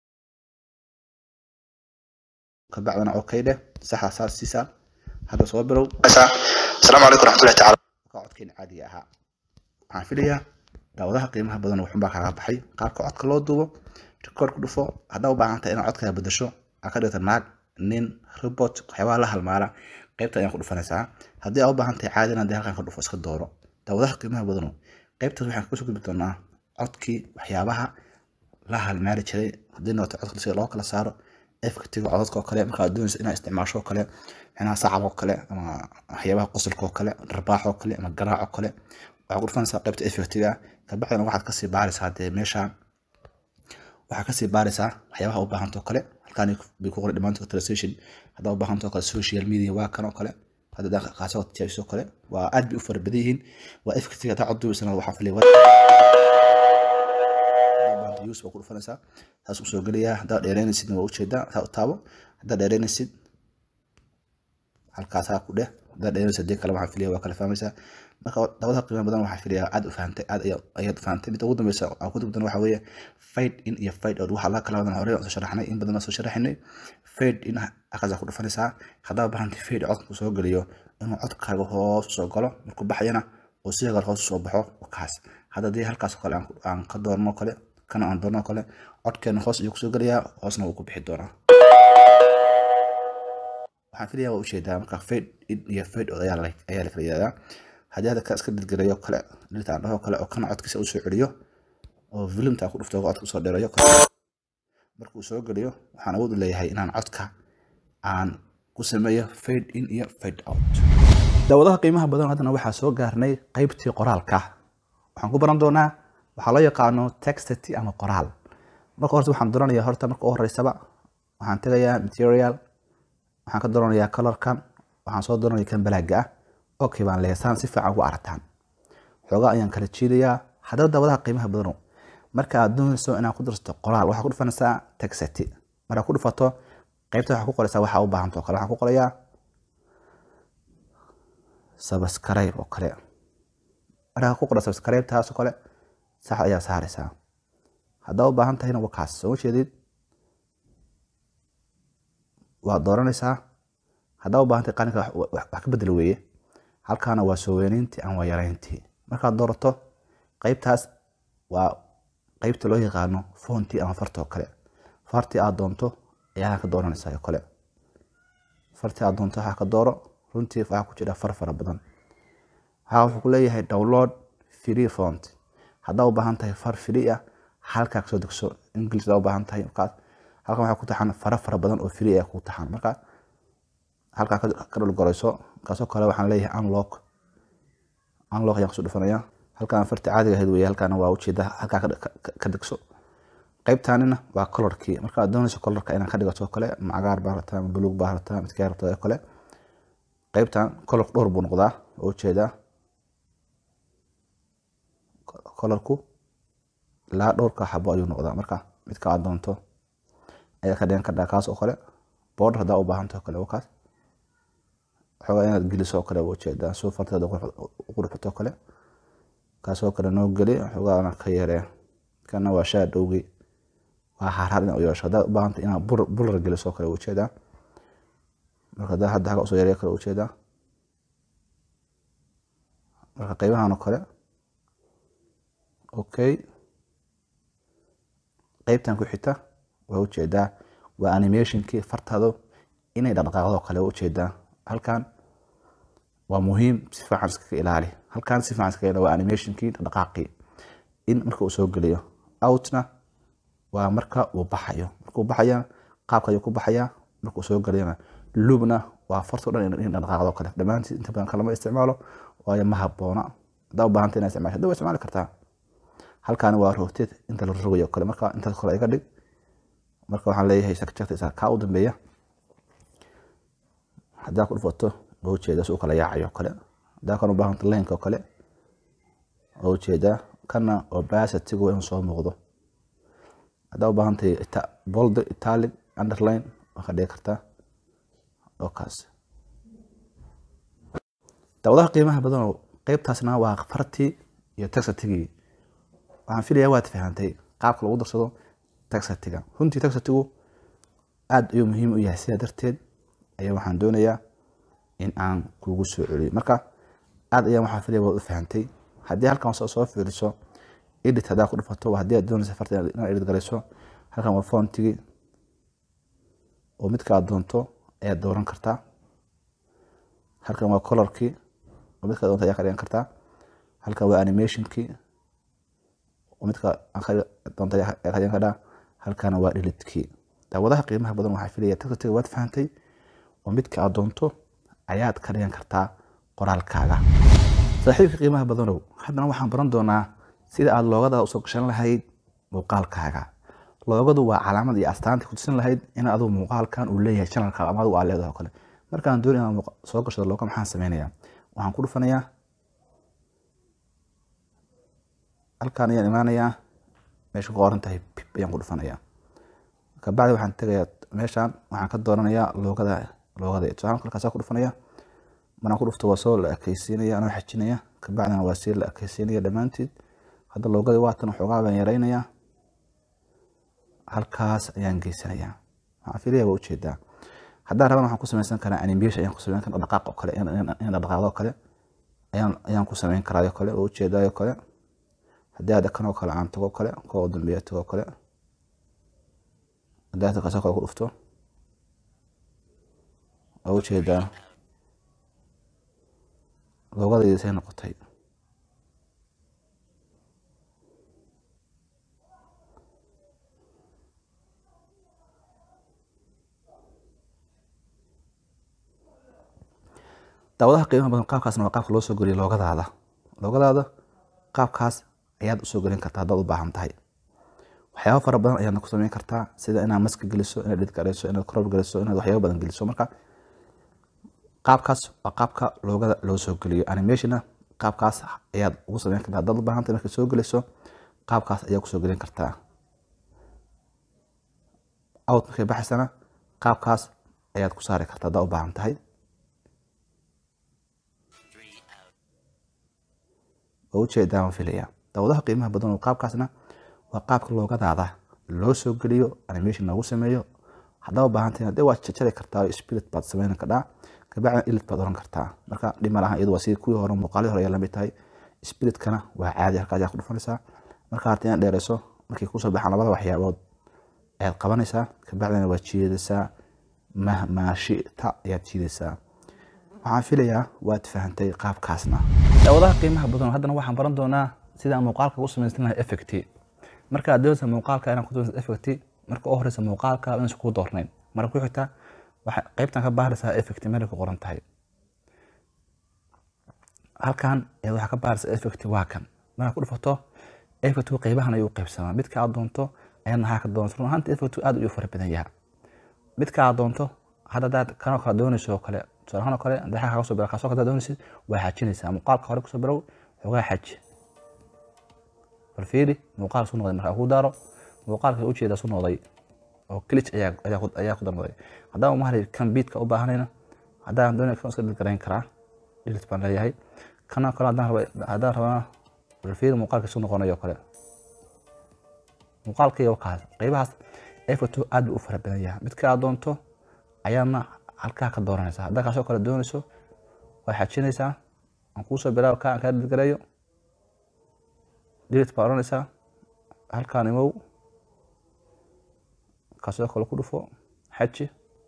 kabacdina okay dheh saxa saas siisaa hadda soo bilow asalaamu calaykum waraxmatullahi tacaala codkeena caadiga ahaa waxaan filayaa daawadaha qiimaha badan wuxuunbaa kaaga baxay qaabka codka loo duubo record ku dhufo haddaa u baahan tahay inaad codkaaga bedesho aa ka dhigta naag nin robot waxyaabaha la halmaala qaybta ayaan ku dhufanaysaa haddii aa u baahan tahay caadina dee halkan ka dhufo iska dooro daawadaha qiimaha badano qaybtaas waxaan kasoo gudbi doonaa codkii waxyaabaha la halmaali jiray haddii noqoto codka sida loo kala saaro efkatiga codadka oo kale markaad doonaysa inaad isticmaasho oo kale micnaha sacab oo kale ama waxyaabaha qosolka oo kale dharbaax oo kale ama garaac oo kale waxaad ku dhufanaysaa qaybta efektiga kabacdina waxaad kasii baaraysaa dee meesha waxaa kasii baaraysaa waxyaabaha u baahanta oo kale halkaan bay ku qoran dhamaantood translation haddaa u baahanta oo kale social media waa kan oo kale hadda qaasoo tijaabiso kale waa aad bay u fara badan yihiin waa efektiga haddaa cod duubaysana waxaa filaya use waa ku dhufanaysaa saas u soo gelayaa haddaa dheereynaysidna waa ujeedaa saa u taabo haddaa dheereynaysid halkaasaa ku dheh haddaa dheereynaysid dee kale waxaan filaya waa kala fahmaysaa marka dabada qiimo badan waxaa filaya aad u fahantay aad ayaad fahantay midda ugu dambeysa aan ku dugdan waxaa weeye fade in iyo fade out waxaa la kala wadan hore soo sharaxnay in badan soo sharaxnay fade in akaza ku dhufanaysaa haddaa bahantay fade codku soo geliyo inuu codkaaga hoos soo galo markuu baxayana oo sidoo kale hoos soo baxo kaas hadda dee halkaas kale aan ka doorno kale kana aan doorno kale codkeena hoos ayuu kusoo gelayaa hoosna wuu ku bixi doonaa waxaan filayaa waa ujeedaa marka fade in iyo fade out ayaa la kala yihahdaa haddii hadda ka iska dilgelayo kale dhirta aan dhaho kale oo kana codkiisa uu soo celiyo oo filimta ku dhufto codka usoo dheerayo markuu soo geliyo waxaan awood u leeyahay inaan codka aan ku sameeyo fade in iyo fade out daawadaha qiimaha badan haddana waxaa soo gaarnay qaybtii qoraalka waxaan ku baran doonaa waxaa loo yaqaano textity ama qoraal marka horta waxaan doonanayaa horta marka u horeysaba waxaan tegayaa material waxaan ka dooranayaa colorkan waxaan soo dooranaya kan balaaga ah okay baan leeyahay saan si fiican ugu aragtaan xoogaa ayaan kala jiidayaa haddaba daawadaha qiimaha badano marka aad doonayso inaad ku darsato qoraal waxaa ku dhufanaysaa texati markaad ku dhufato qaybta waxaa ku qoraysaa waxaa u baahanta oo kale waxaan ku qorayaa subscribe oo kale markaa ku qora subscribe taas oo kale sax ayaa saaraysaa haddaa u baahan tahayna waa kaas soo jeedid waad dooranaysaa haddaa u baahan tahay qalinka wax ka bedel weeye halkaana waa soo weynayntii aan waa yarayntii markaad doorato qaybtaas waa qaybta loo yaqaano foontii ama farta oo kale fartii aad doonto ayaa ka dooranaysaa oo kale fartii aad doonto waxaa ka dooro runtii waxaa ku jira far fara badan waxaa wuxuu ku leeyahay download free font haddaa u baahan tahay far free ah halkaa kasoo degso english haddaa u baahan tahay markaas halkan waxaa ku taxan fara fara badan oo free ah ku taxan marka halkaa ka dhulgorayso kaasoo kale waxaan leeyahay unlock unlock ayaan kusoo dhufanaya halkaan farti caadiga ahayd weeye halkaana waa ujeeda halkaa ka degso qaybtaanina waa colorkii marka aad doonayso colorka inaad ka dhigato kale ma cagaar baa rabtaa ama buluug baa rabtaa midkaa rabtaa oo kale qaybtan colorku dhowr buu noqdaa oo ujeedaa colorku ilaa dhowrka xabo ayuu noqdaa marka midka aad doonto ayaa ka dhigan kardhaa kaas oo kale border haddaa u baahanta oo kale waa kaas xoogaa inaad geliso oo kale waa ujeedaa soo farteeda uqurxato oo kale kaasoo kale noo geli xoogaana ka yaree kana waa shaadhowgii waa harhar in u yeesho haddaad u baahanta inaad bular geliso oo kale waa ujeedaa marka haddaa hadda haga usoo yareeya kale ujeedaa marka qaybahan oo kale okay qaybtan ku xigta waa ujeedaa waa animationkii fartaado inay dhaqdhaqaaqdo kale waa ujeedaa halkan waa muhiim si fiican iskaga ilaali halkan si fiican iskaga ilaali waa animationkii dhaqdhaqaaqii in marka uu soo geliyo outna waa marka uu baxayo markuu baxaya qaabka ayuu ku baxayaa markuu soo geliyana lubna waa farto dhan in dhaqdhaqaaqdo kale dhammaantii inta badan kalama isticmaalo waayo ma habboona haddaa u baahanta inaa isticmaasho hadda waa isticmaali kartaa halkaani waa roogteed inta la rogayo kale marka intaas kore iga dhig marka waxaan leeyahay sakjagta isaa kaa u dambeeya haddaa ku dhufato waa ujeedaa si uu kala yaacayo kale haddaa kan u baahanta laynka oo kale waa ujeedaa kana obasitigu inuu soo muuqdo haddaa u baahantahay bold italic underline waa ka dhigi kartaa oo kaas daawadaha qiimaha badanoo qeybtaasna waa fartii iyo taxatigii waxaan filayaa waad fahantay qaabka lagu darsado taxatiga runtii taxatigu aad ayuu muhiim u yahay sidaa darteed ayaa waxaan doonayaa in aan kugu soo celiyo marka aad ayaa waxaan filaya waad u fahantay haddii halkan soo fiiriso edit haddaa ku dhufato haddii aad doonaysa farta inaad edit garayso halkan waa fontigii oo midka aad doonto ayaad dooran kartaa halkan waa colorkii oo midka doonto ayaa ka dhigan kartaa halkan waa animationkii oo midka doonto ayaa ka dhigan kartaa halkana waa deletekii daawadaha qiimaha badan waxaa filaya taxatiga waad fahantay oo midka aad doonto ayaad ka dhigan kartaa qoraalkaaga saaxiibka qiimaha badanow haddana waxaan baran doonaa sida aad loogada usoo gashan lahayd muuqaalkaaga loogadu waa calaamad iyo astaanta kutusin lahayd in adigu muuqaalkan uu leeyahay chanalka ama adigu aad leedahay oo kale markaan doon inaan soo gashado looga maxaan sameynayaa waxaan ku dhufanayaa halkaan ayaan imaanayaa meesha ku qoran tahay pip ayaan ku dhufanayaa kabacdi waxaan tegayaa meeshaan waxaan ka dooranayaa loogada loogada tusaale halkaasaa ku dhufanaya maraan ku dhufto waa soo la ekeysiinaya anoo xajinaya kabacdina waa sii la ekeysiinaya dhammaanteed hadda loogada waatan waxoogaa baan yaraynayaa halkaas ayaan geysanayaa waxaan filaya waa ujeedaa haddaan rabana waxaan ku sameysan karaa animation ayaan ku sameyn karaa dhaqaaq oo kale in dhaqaaqdo oo kale ayaan ayaan ku sameyn karaa oo kale oo ujeedaa oo kale haddii hadda kan oo kale aan tago kale kuwa dambeeya tago kale haddii hadda kaasoo kale ku dhufto waa ujeedaa loogadaydiisay noqotay daawadaha qiimaha badan qaabkaasna waa qaabka loo soo geliyo loogadaada loogadaada qaabkaas ayaad usoo gelin kartaa haddaad u baahan tahay waxyaaba fara badan ayaadna ku sameyn kartaa sida inaad maska geliso inaad dhid garayso inaad koror geliso inaad waxyaaba badan geliso marka qaabkaas waa qaabka loogada loo soo geliyo animationna qaabkaas ayaad ugu sameyn kartaa haddaad u baahantay markaad soo geliso qaabkaas ayaa kusoo gelin kartaa out markay baxaysana qaabkaas ayaad ku saari kartaa haddaad u baahan tahay waa ujeedaa waan filaya daawadaha qiimaha badan oo qaabkaasna waa qaabka loogadaada loo soo geliyo animation loogu sameeyo haddaa u baahan tahay dee waad jarjari kartaa spirit baad sameyn kadhaa kabacdina ilit baad oran kartaa marka dhima lahan iyadu waa sidii kuwii hore muuqaalii hore ayaa lamid tahay spiritkana waa caadi halka ayaa ku dhufanaysaa marka harta inaad dheereyso markay kusoo baxaan labada waxyaabood ayaad qabanaysaa kabacdina waad jiidaysaa mahmaashita ayaad jiidaysaa waxaan filayaa waad fahantay qaabkaasna daawadaha qiimaha badan haddana waxaan baran doonaa sida muuqaalka u samaysan lahay effect marka aad doonaysa muuqaalka inaad ku doonaysa effect marka u horeysa muuqaalka inaysan kuu doornayn marka ku xigta waxay qaybtan ka baaraysaa effect meel ku qoran tahay halkan ayaad waxaa ka baaraysaa effect waa kan markaa ku dhufato effect qaybahan ayuu qaybsamaa midka aad doonto ayaad nahaa ka doonto run ahaanta effect aad ayuu fara badan yahay midka aad doonto hadda hadaad kanoo kale doonayso oo kale tusaalahaan oo kale hadii kaga soo biro kaasoo kale doonaysid waa xajinaysaa muuqaalka hore kusoo birow xogaa xaji bal fiiri muuqaal su noqday markaa kuu daaro muuqaalka ujeeda su noqday oo glitch ayaa ayaa ku darmaday haddaan mahalay kan beatka u baahanayna haddaan doonay kan iska dhilgarayn karaa dhilit baan leeyahay kana kale haddaan raba haddaan rabaa bal fiiri muuqaalka su noqonayo kale muuqaalkaiyo kaas qaybahaas efato aad buu u fara badan yahay midka aad doonto ayaadna halkaa ka dooranaysaa haddaa kaasoo kale doonayso waa xajinaysaa aan kuusoo bilaabo kaa kaa dhilgareeyo dilit baa odhanaysaa halkaan imow kaasoo kale ku dhufo xaji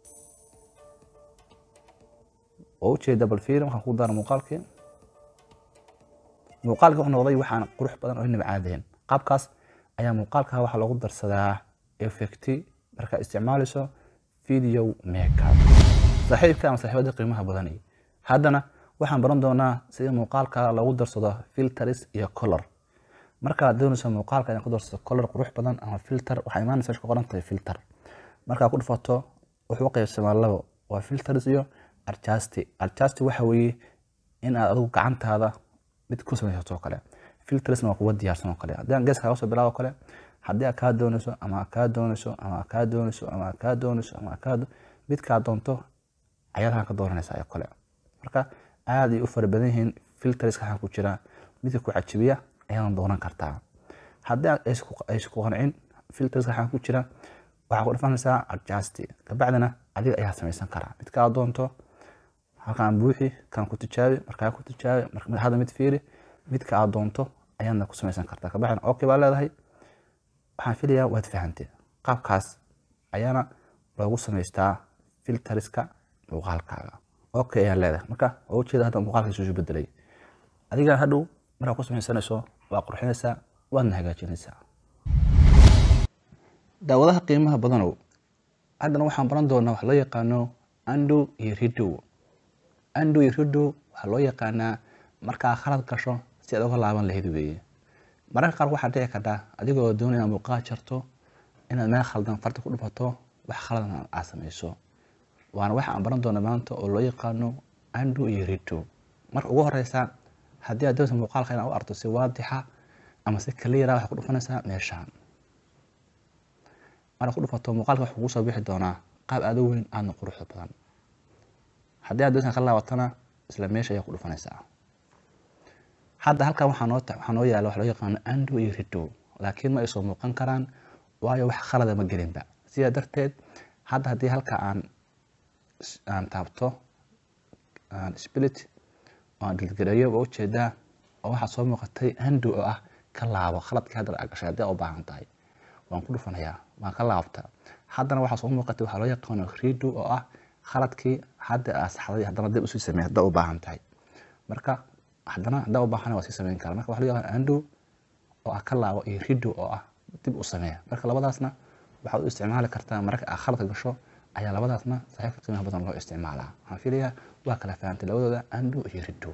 oo ujeeda bal fiiri waxaan ku daara muuqaalkii muuqaalkii wuxuu noqday waxaan qurux badan oo inaba caadayn qaabkaas ayaa muuqaalka waxaa loogu darsadaa effecti markaa isticmaalayso video makeup saaxiibka ama saaxiibada qiimaha badani haddana waxaan baran doonaa sida muuqaalka loogu darsado filters iyo color markaad doonayso muuqaalka inaad ku darsato color qurux badan ama filter waxaa imaanaysa ku qoran tahay filter markaa ku dhufato wuxuu qaybsamaa labo waa filters iyo adjust adjust waxa weeye in aad adigu gacantaada mid ku samaysato oo kale filtersna waa kuwa diyaarsan oo kale haddii aan geeska kaga soo bilaabo kale haddii aad kaa doonayso ama aad kaa doonayso ama aad kaa doonayso ama aad kaa doonayso ama aad kaa midkaa doonto ayaad halkan ka dooranaysaa oo kale marka aad ay u fara badan yihiin filterska waxaa ku jira midka ku cajibiya ayaadan dooran kartaa haddii aysan ku qancin filterska waxaa ku jira waxaa ku dhufanaysaa adjust kabacdina adiga ayaa samaysan karaa midka aad doonto halkaan buuxi kan ku tijaabi markaa ku tijaabi hadda mid fiiri midka aad doonto ayaadna ku samaysan kartaa kabacdina okay baa leedahay waxaan filayaa waad fahantay qaabkaas ayaana loogu samaystaa filteriska muuqaalkaaga okay ayaa leedahay marka waa ujeeda hadda muuqaalkiisu isu bedelay adiga hadhow markaa ku samaysanayso waa qurxinaysaa waadna hagaajinaysaa daawadaha qiimaha badanow haddana waxaan baran doonaa wax loo yaqaano ando iyo ridow ando iyo ridow waxaa loo yaqaanaa markaa khalad gasho si aad uga laaban lahayd weeye mararka qaar waxaa dhici kartaa adigoo doonaya inaad muuqaal jarto inaad meel khaldan farta ku dhufato wax khaladan aad samayso waana waxa aan baran doona maanta oo loo yaqaano ando iyo ridow marka ugu horeysa haddii aad doonaysa muuqaalka inaad u arto si waadixa ama si kaliira waxaad ku dhufanaysaa meeshaan markaad ku dhufato muuqaalka wuxuu kugu soo bixi doonaa qaab aad u weyn aadna quruxda badan haddii aad doonaysa ka laabatana isla meesha ayaa ku dhufanaysaa hadda halkan waxaa noo waxaa noo yaala wax loo yaqaano ando iyo ridow laakiin ma ay soo muuqan karaan waayo wax khalada ma gelinba sidaa darteed hadda haddii halka aan aan taabto aan spilit oo aan dilgareeyo waa ujeedaa oo waxaa soo muuqatay ando oo ah ka laabo khaladkii hadda aa gashay haddii aa u baahan tahay waan ku dhufanayaa waan ka laabtaa haddana waxaa soo muuqatay waxaa loo yaqaano rido oo ah khaladkii hadda aa saxday haddana dib usii sameey haddaa u baahan tahay marka haddana haddaa u baahan waa sii sameyn kara marka waxa loo yaqaan ando oo ah ka laabo iyo rido oo ah dib u sameeya marka labadaasna waxaad u isticmaali kartaa marka aa khaladka gasho ayaa labadaasna saaxiibka qiimaha badan loo isticmaalaa waxaan filayaa waa kala fahantay labadooda ando iyo rido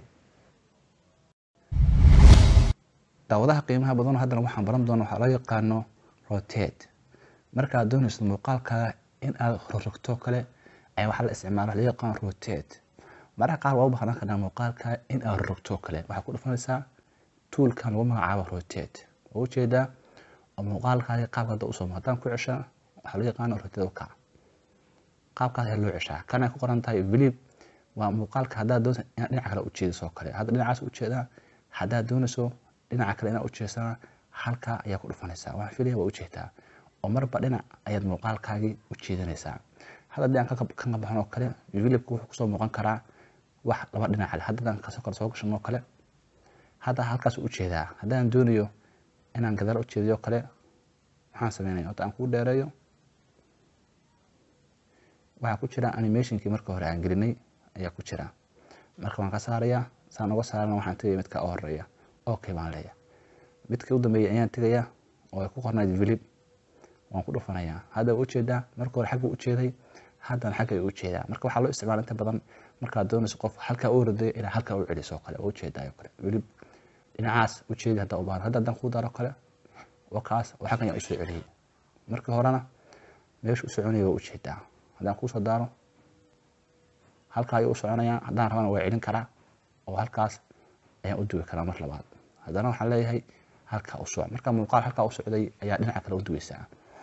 daawadaha qiimaha badan haddana waxaan baran doona waxaa loo yaqaano rotate markaad doonayso muuqaalkaaga in aad rorogto kale ayaa waxaa la isticmaala loo yaqaan rotate mararka qaar waa u baahnaan karnaa muuqaalka in aad rogto oo kale waxaad ku dhufanaysaa toolkan lagu magacaabo rotate waa ujeedaa oo muuqaalkaadi qaabka hadda usoo haddaan ku ceshaa waxaa loo yaqaana rotate u kac qaabkaas ayaa loo ceshaa kan ay ku qoran tahay vilib waa muuqaalka haddaad doonaysa inaad dhinaca kale ujeediso oo kale hadda dhinacaas ujeedaa haddaad doonayso dhinaca kale inaad ujeedsana halkaa ayaa ku dhufanaysaa waxaan filaya waa ujeedaa oo marba dhinac ayaad muuqaalkaagii u jeedinaysaa hadda haddii aan ka qabaxan oo kale vilibka wuxuu kusoo muuqan karaa wax laba dhinac leh hadda haddaan kasoo kale soo gashan oo kale hadda halkaas u jeedaa haddaan doonayo inaan gadaal u jeediyo kale maxaan sameynaya horta aan kuu dheereeyo waxaa ku jira animationkii marka hore aan gelinay ayaa ku jira marka waan ka saarayaa saan uga saarana waxaan tegaya midka u horeeya okay baan leeya midkii u dambeeyay ayaan tegayaa oo ay ku qornayd vilib waan ku dhufanayaa hadda waa ujeedaa marka hore xagga ujeeday haddana xagga ay ujeedaa marka waxaa loo isticmaala inta badan markaad doonayso qof halkaa u ordayo ilaa halkaa u celiso oo kale waa ujeedaa oo kale vilib dhinacaas ujeedi haddaa u baahan hadda haddaan kuu daro kale waa kaas oo xaggan ayaa usoo celiyey markii horena meesha u soconaya waa ujeedaa haddaan kuusoo daaro halkaa ayuu u soconayaa haddaan rabana waa celin karaa oo halkaas ayaan u dugi karaa mar labaad haddana waxaan leeyahay halkaa u soc marka muuqaal halkaa u socday ayaa dhinaca kale u dugeysaa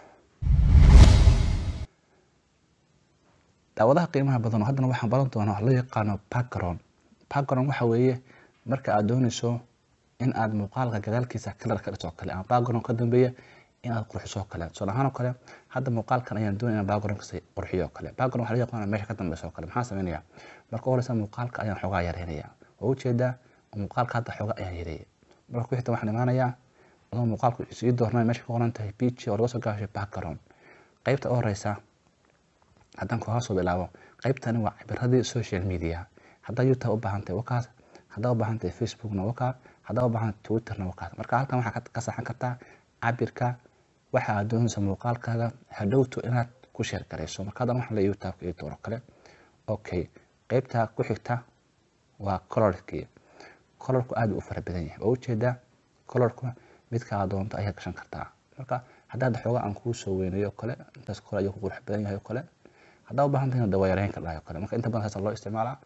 daawadaha qiimaha badan oo haddana waxaan baran doonaa wax loo yaqaano background background waxa weeye marka aad doonayso in aad muuqaalka gadaalkiisa kalar ka dhigto oo kale ama background ka dambeeya in aad qurxiso oo kale tusaale ahaan oo kale hadda muuqaalkan ayaan doonaya in background kasi qurxiyo oo kale background waxaa loo yaqaana meesha ka dambeysa oo kale maxaan sameynaya marka horeysa muuqaalka ayaan xoogaa yareynaya waa ujeedaa muuqaalka hadda xoogaa ayaan yareeyay marka ku xigta waxaan imaanayaa adoo muuqaalku sii doornay meesha ka qoran tahay beach oo laga soo gaashay background qaybta u horeysa haddaan kooga soo bilaabo qaybtani waa cabiradii social media haddaa youtube u baahan tahay wakaas haddaa u baahan tahay facebookna wakaa haddaa u baahan tahay twitterna wakaas marka halkan waxaa ka saxan kartaa cabirka waxa aad doonaysa muuqaalkaaga hadhowto inaad ku sheer garayso marka haddan waxaan leeyahay youtube iyo dooro kale okay qaybta ku xigta waa colorkii colorku aad u fara badan yahay waa ujeedaa colorku midka aad doonto ayaad gashan kartaa marka haddaad xooga aan kuu soo weynayo kale intaas kole ayuu ku qurux badan yahay oo kale haddaa u baahan tahayna dawayareyn ka dhahay oo kale marka inta badan saasa loo isticmaalaa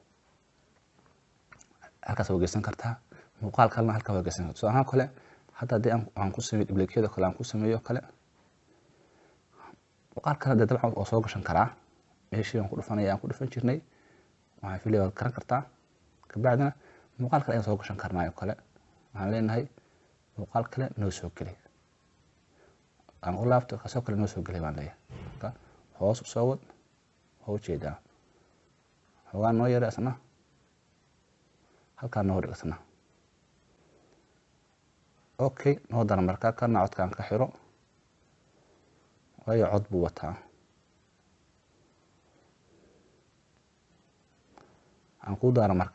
halkaas waa geysan kartaa muuqaal kalena halkaa waa geysan kartaa tusaale ahaan kale hadda haddii aan ku sameeyo dhiblekiyada kale aan ku sameeyo kale muuqaal kale dee dabcan oo soo gashan karaa meeshii aan ku dhufanaya aan ku dhufan jirnay waxaan filaya waad garan kartaa kabacdina muuqaal kale ayaan soo gashan karnaa oo kale waxaan leenahay muuqaal kale noo soo geli aan ku laabto kasoo kale noo soo gelay baan leeyahay marka hoos u soo wad waa ujeedaa xoogaa noo yara isna halkaa noo dhig isna okay noo dara markaa kana codkaan ka xiro waayo cod buu wataa aan kuu daara marka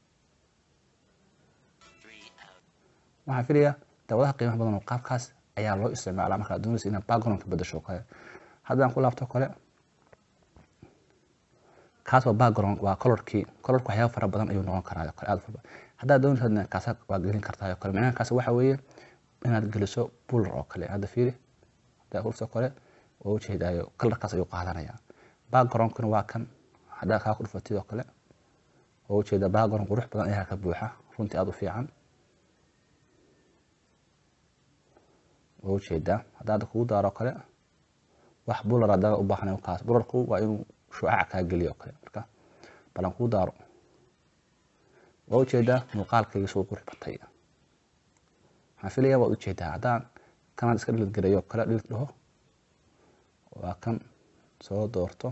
waxaan filayaa daawadaha qiimaha badan oo qaabkaas ayaa loo isticmaalaa markaad doonaysa inaad background ka bedasho kale haddaan ku laabto kale kaas waa background waa colorkii colorku waxyaaba fara badan ayuu noqon karaa kale aad fara haddaad doonaysa kaasa waa gelin kartaa oo kale macnaha kaas waxa weeye inaad geliso buller oo kale hadda fiiri haddaa kulso kale waa ujeedaayo kalarkaas ayuu qaadanaya backgroundkuna waa kan haddaa kaa ku dhufatid oo kale waa ujeedaa background qurux badan ayaa ka buuxa runtii aada u fiican waa ujeedaa haddaa hadda kugu daaro kale wax bular haddaa u baahnay kaas bularku waa inuu shucaca kaa geliyo kale marka balan kuu daaro waa ujeedaa muuqaalkayga soo qurux batay waxaan filaya waad ujeedaa haddaan kanaad iska dhilid garayo kale dhilid dhaho waa kan soo doorto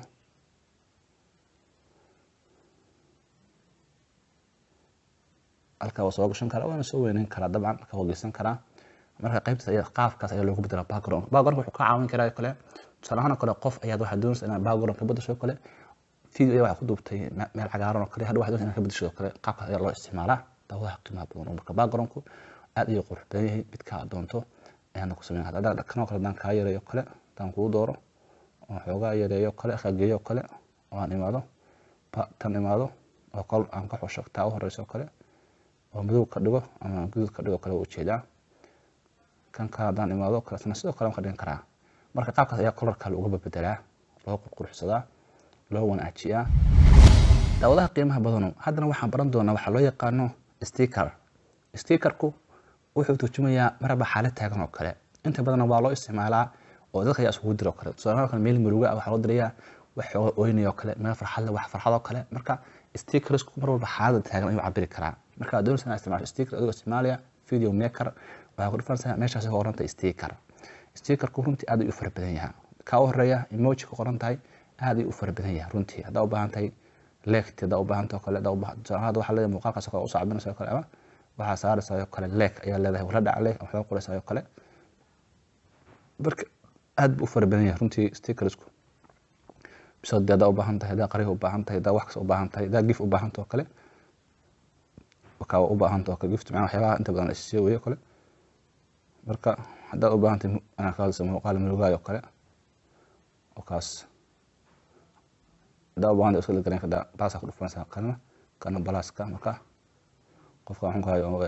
halkaa waa soo gashan karaa waana soo weyneyn karaa dabcan marka waa geysan karaa marka qaybtaas ayaa qaabkaas ayaa loogu bedela background background wuxuu ka caawin karaa kale tusaale ahaan kale qof ayaad waxaad doonaysa inaad background ka bedasho kale video ayaa waxaad ku duubtay meel cagaaran oo kale hadha waxaad doonaysa inaad ka bedasho kale qaabkaas ayaa loo isticmaalaa daawadaha qiimaha badan marka backgroundku aad ayuu qurux badan yahay midka aad doonto ayaana ku sameyn kartaa haddaan kanoo kale haddaan kaa yareeyo kale haddaan kuu dooro oo xoogaa yareeyo kale kageeyo kale oo aan imaado tan imaado oo kol aan ka xusho taa u horeyso kale oo madow ka dhigo ama guduud ka dhigo kale waa ujeedaa kan ka haddaan imaado kaletana sidoo kale waan ka dhigan karaa marka qaabkaas ayaa colorka looga bedelaa loo qurqurxsadaa loo wanaajiyaa daawadaha qiimaha badano haddana waxaan baran doonaa waxaa loo yaqaano sticker stickerku wuxuu turjumayaa maraba xaalad taagan oo kale inta badan waa loo isticmaalaa oo dadka ayaa isugu diro kale tusaale kale meel muruga waxaa loo dirayaa wax xooga oynaya oo kale meel farxad leh wax farxad oo kale marka stickersku mar walba xaalada taagan ayuu cabiri karaa marka aad doonaysa inaad isticmaasho sticker adigoo isticmaalaya video maker waxaa ku dhufanaysaa meeshaasi ku qoranta sticker stickerku runtii aad ayuu u fara badan yahay kaa u horeeya emoji ku qoran tahay aad ayuu u fara badan yahay runtii haddaa u baahan tahay leegti haddaa u baahan tahay oo kale hadda waxaa leedahay muuqaalkaas oo kale u sacbinaysa oo kale ama waxaa saaraysaa oo kale leeg ayaa leedahay wala dhac leeg waxaa qoraysaa oo kale marka aad buu u fara badan yahay runtii stickersku bisad haddaa u baahan tahay haddaa qariha u baahan tahay haddaa wax kasta u baahan tahay haddaa gif u baahan tahay oo kale wakaa u baahan tahay oo kale gift macnaa waxyaabaha inta badan isii weeyo kale marka haddaad u baahan tahay anaa ka hadlaysa muuqaal mulugaayo kale oo kaas haddaa u baahan tahay iska lagaran kartaa baasaa ku dhufanaysaa kana kana balaaska marka qofka waxaan ku hayo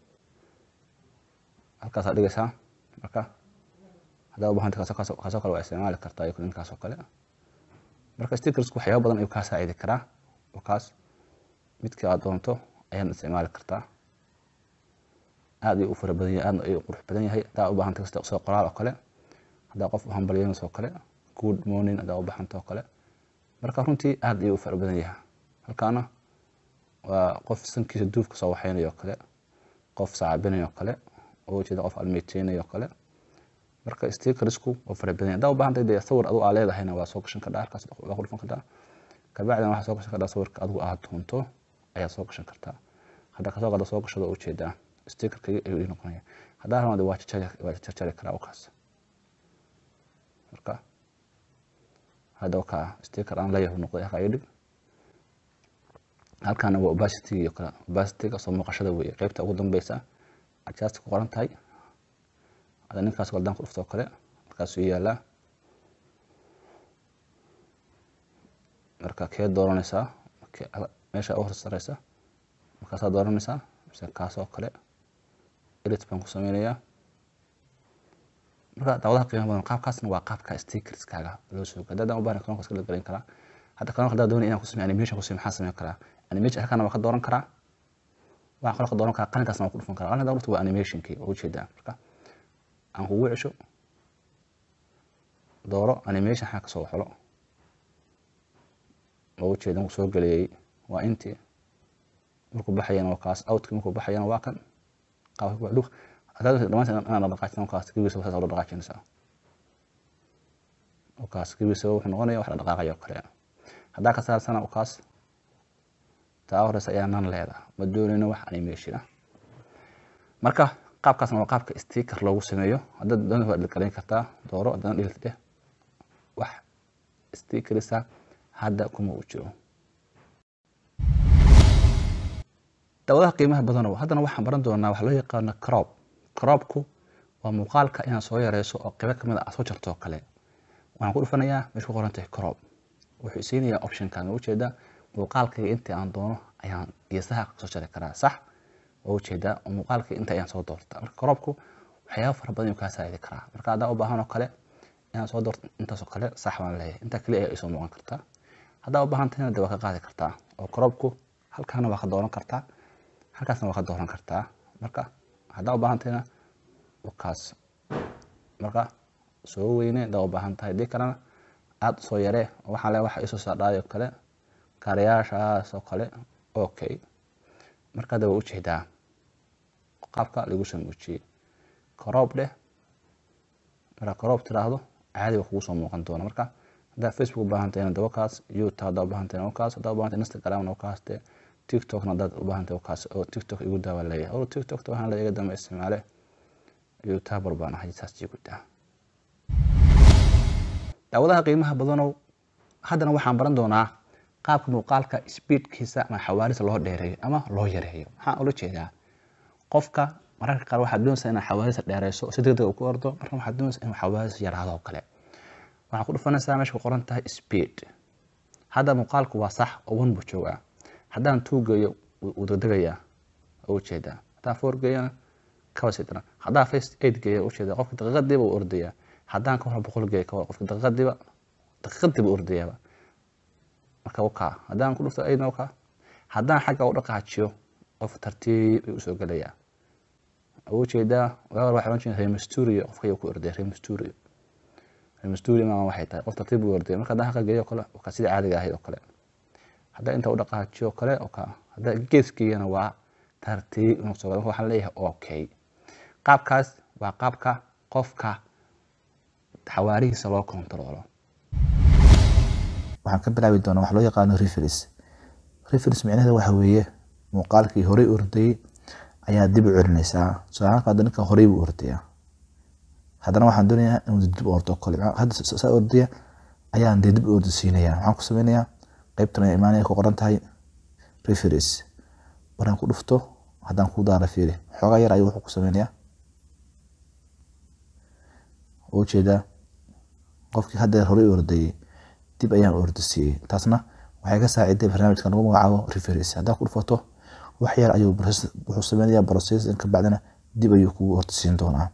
halkaasaa dhigaysaa marka haddaa u baahan tahay kaasoo kale waa isticmaali kartaa iyo ninkaas oo kale marka stickersku waxyaaba badan ayuu kaa saacidi karaa oo kaas midkii aad doonto ayaad isticmaali kartaa aad ayuu u fara badan yahay aadna ayuu qurux badan yahay haddaa u baahan tahay soo qoraal oo kale haddaa qof u hambalyeynayso oo kale good morning haddaa u baahanta oo kale marka runtii aad ayuu u fara badan yahay halkaana waa qof sankiisa duufka soo waxeynayo oo kale qof saacabinayo oo kale oo ujeeda qof almeyteynayo oo kale marka stickersku waa fara badan yahay haddaa u baahan tahay dee sawir adigu aa leedahayna waa soo gashan kadhaa halkaas waa ku dhufan kartaa kabacdina waxaa soo gashan kartaa sawirka adigu aad doonto ayaad soo gashan kartaa hadda kasoo qada soo gashado ujeedaa stickerka ayuu ii noqonaya haddaa rabaa waa waa jarjari karaa kaas marka hadda wakaa sticker aan leeyahay noqday halkaa ii dhig halkaana waa opacity iyo kale opacityga soo muuqashada weeye qeybta ugu dambeysa adjust ku qoran tahay hadda ninkaas galdaan ku dhuftoo kale markaasuu yaalaa marka kee dooranaysaa meesha u horsareysa markaasaa dooranaysaa mise kaas oo kale edit baan ku sameynayaa marka daawadaha qiimaha badan qaabkaasna waa qaabka stickerskaaga loo soo gaday haddaan u baahan kaloonka iska garan karaa hadda kaloonka haddaa doonaya inaan ku sameeyo animation ku sameeyo maxaa sameyn karaa animation halkaana waa ka dooran karaa waxaan kaloo ka dooran karaa qalinkaasna waa ku dhufan karaa qalin haddaa waa animationkii oo ujeedaa marka aan kugu cesho dooro animation xaa kasoo waxlo oo ujeedan soo geliyey waa intii markuu baxayana waa kaas outka markuu baxayana waa kan qaabka hadaad dhamaanta inaan dhaqaajin kaas kibiisa saas loo dhaqaajinaysaa oo kaas kibiisa wuxuu noqonaya wax la dhaqaaqayo kale haddaa ka saarsana oo kaas taa horeysa ayaa nan leeda ma doonayno wax animation ah marka qaabkaasna waa qaabka sticker loogu sameeyo haddaad doonaysa waad garan kartaa dooro haddana dhilta dheh wax stickerisa hadda kuma uu jiro daawadaha qiimaha badanow haddana waxaan baran doonaa waxa loo yaqaano crop cropku waa muuqaalka inaad soo yareyso oo qeybo kamid a aad soo jarto oo kale waxaan ku dhufanayaa meesha ku qoran tahay crop wuxuu isiinayaa optionkan oo ujeedaa muuqaalkayga intii aan doono ayaan geesaha soo jari karaa sax oo ujeedaa muuqaalkayga inta ayaan soo doorta marka cropku waxyaaba fara badan ayuu kaa saacidi karaa marka haddaa u baahan oo kale inaan soo doorto intaasoo kale sax baan leeyahay intaa kaliya ayaa isoo muuqan kartaa haddaa u baahan tahayna de waa ka qaadi kartaa oo cropku halkaana waa ka dooran kartaa halkaasna waa ka dooran kartaa marka haddaa u baahan tahayna wakaas marka soo weyne haddaa u baahan tahay dii kalena aada soo yaree waxaa le waxa isoo saadhaay oo kale kaarayaashaas oo kale okay marka hadda waa ujeedaa qaabka lagu soo muujiyey coroob dheh markaa coroob tiraahdo caadi waa kugu soo muuqan doona marka haddaa facebook u baahan tahayna dawa kaas youtube haddaa u baahan tahayna wakaas haddaa u baahan tahay instagramna wakaas dee tiktokna haddaad u baahan tahay wakaas oo tiktok igu daawa leeyahay oo tiktokta waxaan la iga dambe isticmaale youtuber baan ahay saas igu daa daawadaha qiimaha badanow haddana waxaan baran doonaa qaabka muuqaalka speedkiisa ama xawaarisa loo dheereeyo ama loo yareeyo maxaa ula jeedaa qofka mararka qaar waxaad doonaysaa inaad xawaarisa dheereyso si degdeg uu ku ordo marka waxaad doonaysaa inuu xawaarisa yaraado oo kale waxaa ku dhufanaysaa meesha ku qoran tahay speed hadda muuqaalku waa sax oo one buu joogaa haddaan two geeyo wuu degdegayaa oo ujeedaa haddaan four geeyana kaba sii daran haddaan first eight geeyo ujeedaa qofka daqiiqadiiba uu ordayaa haddaan ka hor boqol geeyo kawar qofka daqiiqadiiba daqiiqadiiba ordayaaba marka wakaa haddaan ku dhufto ayadna wakaa haddaan xagga u dhaqaajiyo qof tartiib ayuu usoo gelayaa ugu jeedaa waawar waxay oran jireen remesturio qofka ayuu ku orday remesturio remesturio maa waxay tahay qof tartiib u orday marka haddaan xagga geeyo kale wakaa sida caadiga ahayd oo kale haddaan inta u dhaqaajiyo kale wakaa haddaan geeskeeyana waa tartiib inuu soo galo marka waxaan leeyahay okay qaabkaas waa qaabka qofka xawaarihiisa loo kontaroolo waxaan ka bilaabi doonaa wax loo yaqaano referis referis micnaheeda waxa weeye muuqaalkii horey ordayey ayaa dib u celinaysaa tusaalaanka hadda ninkan horey buu ordaya haddana waxaan doonayaa inuu dib u ordo kale hadda saa ordaya ayaan dee dib u ordi siinayaa waxaan ku sameynayaa qeybtan ayaa imaanaya ku qoran tahay referis markaan ku dhufto haddaan ku daara fiiri xoogaa yar ayuu wuxuu ku sameynayaa ujeedaa qofkii haddeer horey ordayey dib ayaan ordisiiyey taasna waxay ka saaciday barnaamijka lagu magacaabo referis haddaan ku dhufato wax yar ayuu wuxuu sameynayaa processin ka bacdina dib ayuu kugu ordisiin doonaa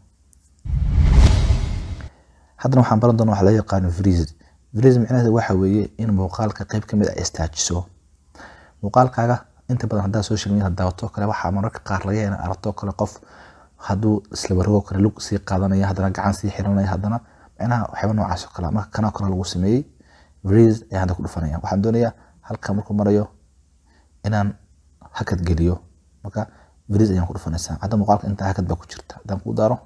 haddana waxaan baran doonaa wax loo yaqaano freeze freeze micnaheeda waxa weeye in muuqaalka qeyb ka mid ah istaajiso muuqaalkaaga inta badan haddaa social media daawato kale waxaa mararka qaar laga ina aragto kale qof hadduu isla wargo kale lug sii qaadanaya haddana gacan sii xiranaya haddana micnaha waxyaaba noocaas oo kale marka kanoo kale lagu sameeyey freeze ayaan hadda ku dhufanaya waxaan doonayaa halka markuu marayo inaan hakad geliyo marka freeze ayaan ku dhufanaysaa hadda muuqaalka inta hakad baa ku jirta haddaan ku daaro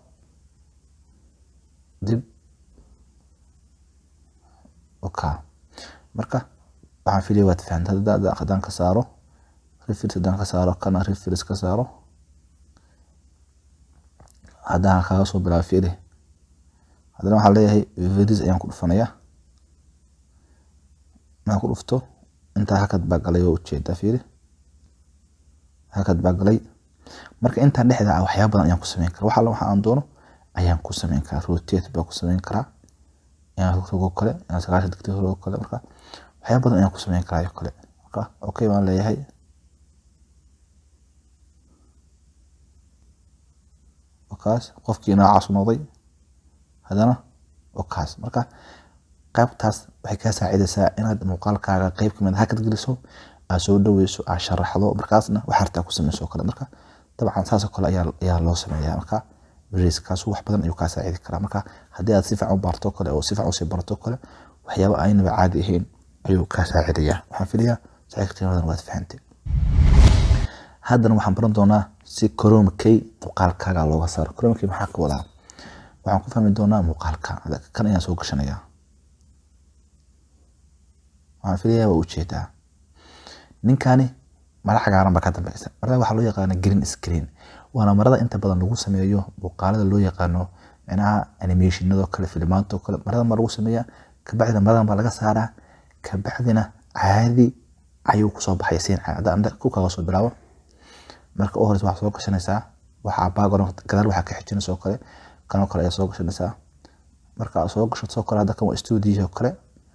dib oka marka waxaan filaya waad fahamta haddaan ka saaro referis haddaan ka saaro kana referis ka saaro haddaan kaga soo bilaabo fiiri haddana waxaan leeyahay freeze ayaan ku dhufanayaa markaan ku dhufto intaa hakad baa galay oo ujeedaa fiiri hakad baa galay marka intaa dhexda ah waxyaaba badan ayaan ku sameyn karaa wax alla waxa aan doono ayaan ku sameyn karaa rotate baa ku sameyn karaa inaan rogo kale inaan sagaashan digri rogo kale marka waxyaaba badan ayaan ku sameyn karaa oo kale marka okay baan leeyahay okaas qofkii noocaas noqday haddana okaas marka qaybtaas waxay kaa saacidaysaa inaad muuqaalkaaga qeyb kamid hakad geliso aad soo dhaweyso aad sharaxdo markaasna wax hartaa ku sameyso kale marka dabcan saasoo kale ayaa loo sameeyaa marka beriskaas wax badan ayuu kaa saacidi karaa marka haddii aad si fiican u baarto kale oo si fiican usii barato kale waxyaaba aynaba caadi ahayn ayuu kaa saacidayaa waxaan filayaa saxiix qiimadan waad fahantay haddana waxaan baran doonaa si coromkey muuqaalkaaga looga saaro coromkey maxaa ka wadaa waxaan ku fahmi doonaa muuqaalka kan ayaan soo gashanayaa waxaan filayaa waa ujeedaa ninkani mara cagaaran baa ka dambeysa marada waxaa loo yaqaana green screen waana marada inta badan lagu sameeyo muuqaalada loo yaqaano micnaha animationado kale filimaanto kale marada ma lagu sameeyaa kabacdina maradan baa laga saaraa kabacdina caadi ayuu kusoo baxaya siin caadi ku kaga soo bilaabo marka u horeysa waxaa soo gashanaysaa waxaa background gadaal waxaa ka xijinaysa oo kale kanoo kale ayaa soo gashanaysaa marka aad soo gashato oo kale hadda kan waa studio kale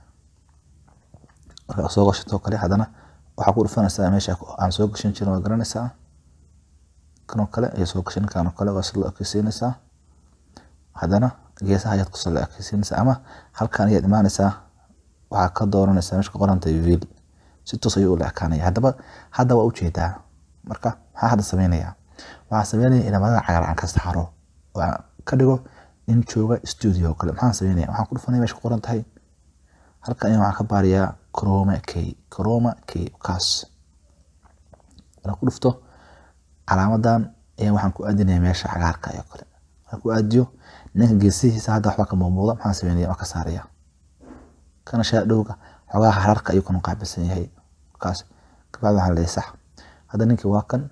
marka aad soo gashato oo kale haddana waxaa ku dhufanaysaa meesha aan soo gashan jirin waa garanaysaa kanoo kale ayaa soo gashan kanoo kale waa sila ekeysiinaysaa haddana geesaha ayaad kusoo la ekeysiinaysaa ama halkan ayaad imaanaysaa waxaa ka dooranaysaa meesha ka qoranta vil si toos ayuu ula ekaanaya haddaba hadda waa ujeedaa marka maxaa hadda sameynayaa waxaa sameynaya inaa madada cagaar aan ka saaro oo aan ka dhigo nin jooga studio kale maxaan sameynaya waxaan ku dhufanaya meesha ku qoran tahay halkan ayaa waxaan ka baariyaa croma k croma k kaas markaan ku dhufto calaamadan ayaa waxaan ku aadinaya meesha cagaarka oo kale markaan ku aadiyo ninka geesihiisa hadda waxba ka muuqmuuda maxaan sameynaya waan ka saaraya kana shaadhowga xogaha hararka ayuu kana qaabilsan yahay kaas kabacdi waxaan leeyahay sax hadda ninkii waa kan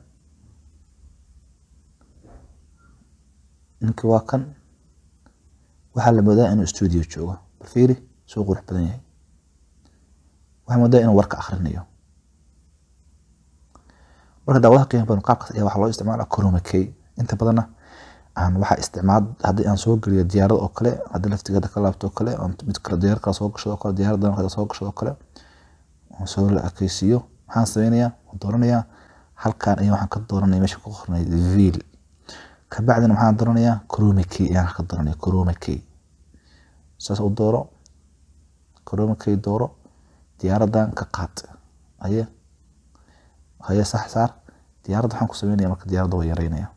ninkii waa kan waxaa la moodaa inuu studio joogo bal fiiri suu qurux badan yahay waxaa moodaa inuu warka akhrinayo marka daawadaha qiimo badan qaabkaas ayaa waxaa loo isticmaalaa coroma key inta badanna aan waxaa isticmaal haddii aan soo geliyo diyaarad oo kale haddii laftigeeda ka laabto oo kale mid kale diyaarad kale soo gashado oo kale diyaarad kale soo gashado oo kale aan soo la ekeysiiyo maxaan sameynayaa waan dooranayaa halkan ayaa waxaan ka dooranaya meesha ku qornay vil kabacdina maxaan dooranayaa coroma key ayaan ka dooranaya coroma key saas u dooro coroma key dooro diyaaradan ka qaad haye haye sax saar diyaaradda waxaan ku sameynaya marka diyaaradda waa yareynaya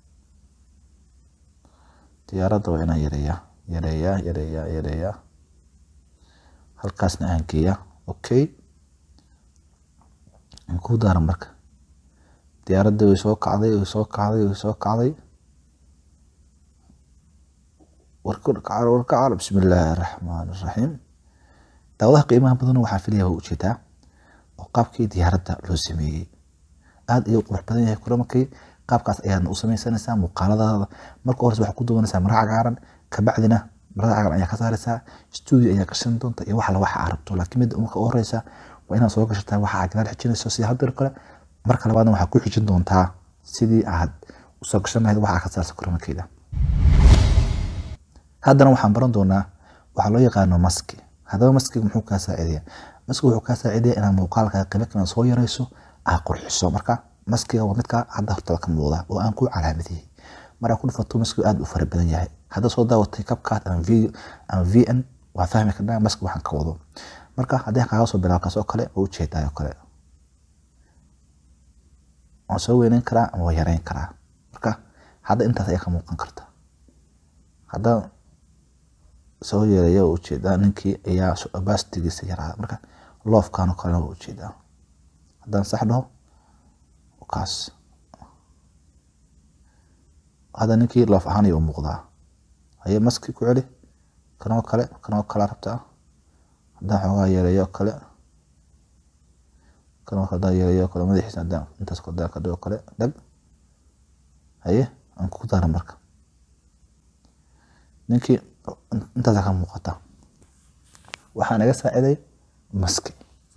diyaaradda waa inaan yareeyaa yareeyaa yareeyaa yareeyaa halkaasna aan geeyaa okay aan ku daara marka diyaaradda way soo kacday way soo kacday way soo kacday warkacar warkacar bismi illaahi araxmaan araxiim daawadaha qiimaha badan waxaa filaya waa ujeedaa oo qaabkii diyaaradda loo sameeyey aada ayuu qurux badan yahay kulamakii qaabkaas ayaadna u sameysanaysaa muuqaaladaada marka hores waxaa ku duwanaysaa mara cagaaran kabacdina marada cagaaran ayaa ka saaraysaa studio ayaa gashan doonta iyo waxala waxa aad rabto laakiin midda marka u horeysa waa inaad soo gashataa waxa aad gadaal xijinayso sida hadda kale marka labaadna waxaa ku xijin doontaa sidii aad usoo gashan lahayd waxa aad ka saarsa kulamakeyda haddana waxaan baran doonaa waxaa loo yaqaano maski haddaba maskiga muxuu kaa saacidaya maskiga wuxuu kaa saacidaya inaad muuqaalka qaybo kale soo yareyso aad qurxiso marka maskiga waa midka hadda hortada ka muuqda oo aan ku calaamadiyey markaa ku dhufato maskigu aad u fara badan yahay hadda soo daawatay capcut ama video ama vn waa fahmi karnaa maski waxaan ka wado marka haddii kaaga soo bilaabo kaas oo kale oo ujeedaay oo kale waan soo weyneyn karaa ama waa yareyn karaa marka hadda intaas ayaa ka muuqan karta haddaan soo yeelaya waa ujeedaa ninkii ayaa bastigiisa yaraada marka loofkan oo kalena waa ujeedaa haddaan sax dhaho kaas hadda ninkii loof ahaan ayuu muuqdaa haye maski ku celi kanoo kale kanoo kala rabtaa haddaan xoogaa yeeleeyo kale kanoo kale haddaan yeeleeyo kale madaxiisa haddaan intaas haddaan ka dhigo kale dhag haye aan ku dara marka ninkii intaasa ka muuqata waxaa naga saaciday maski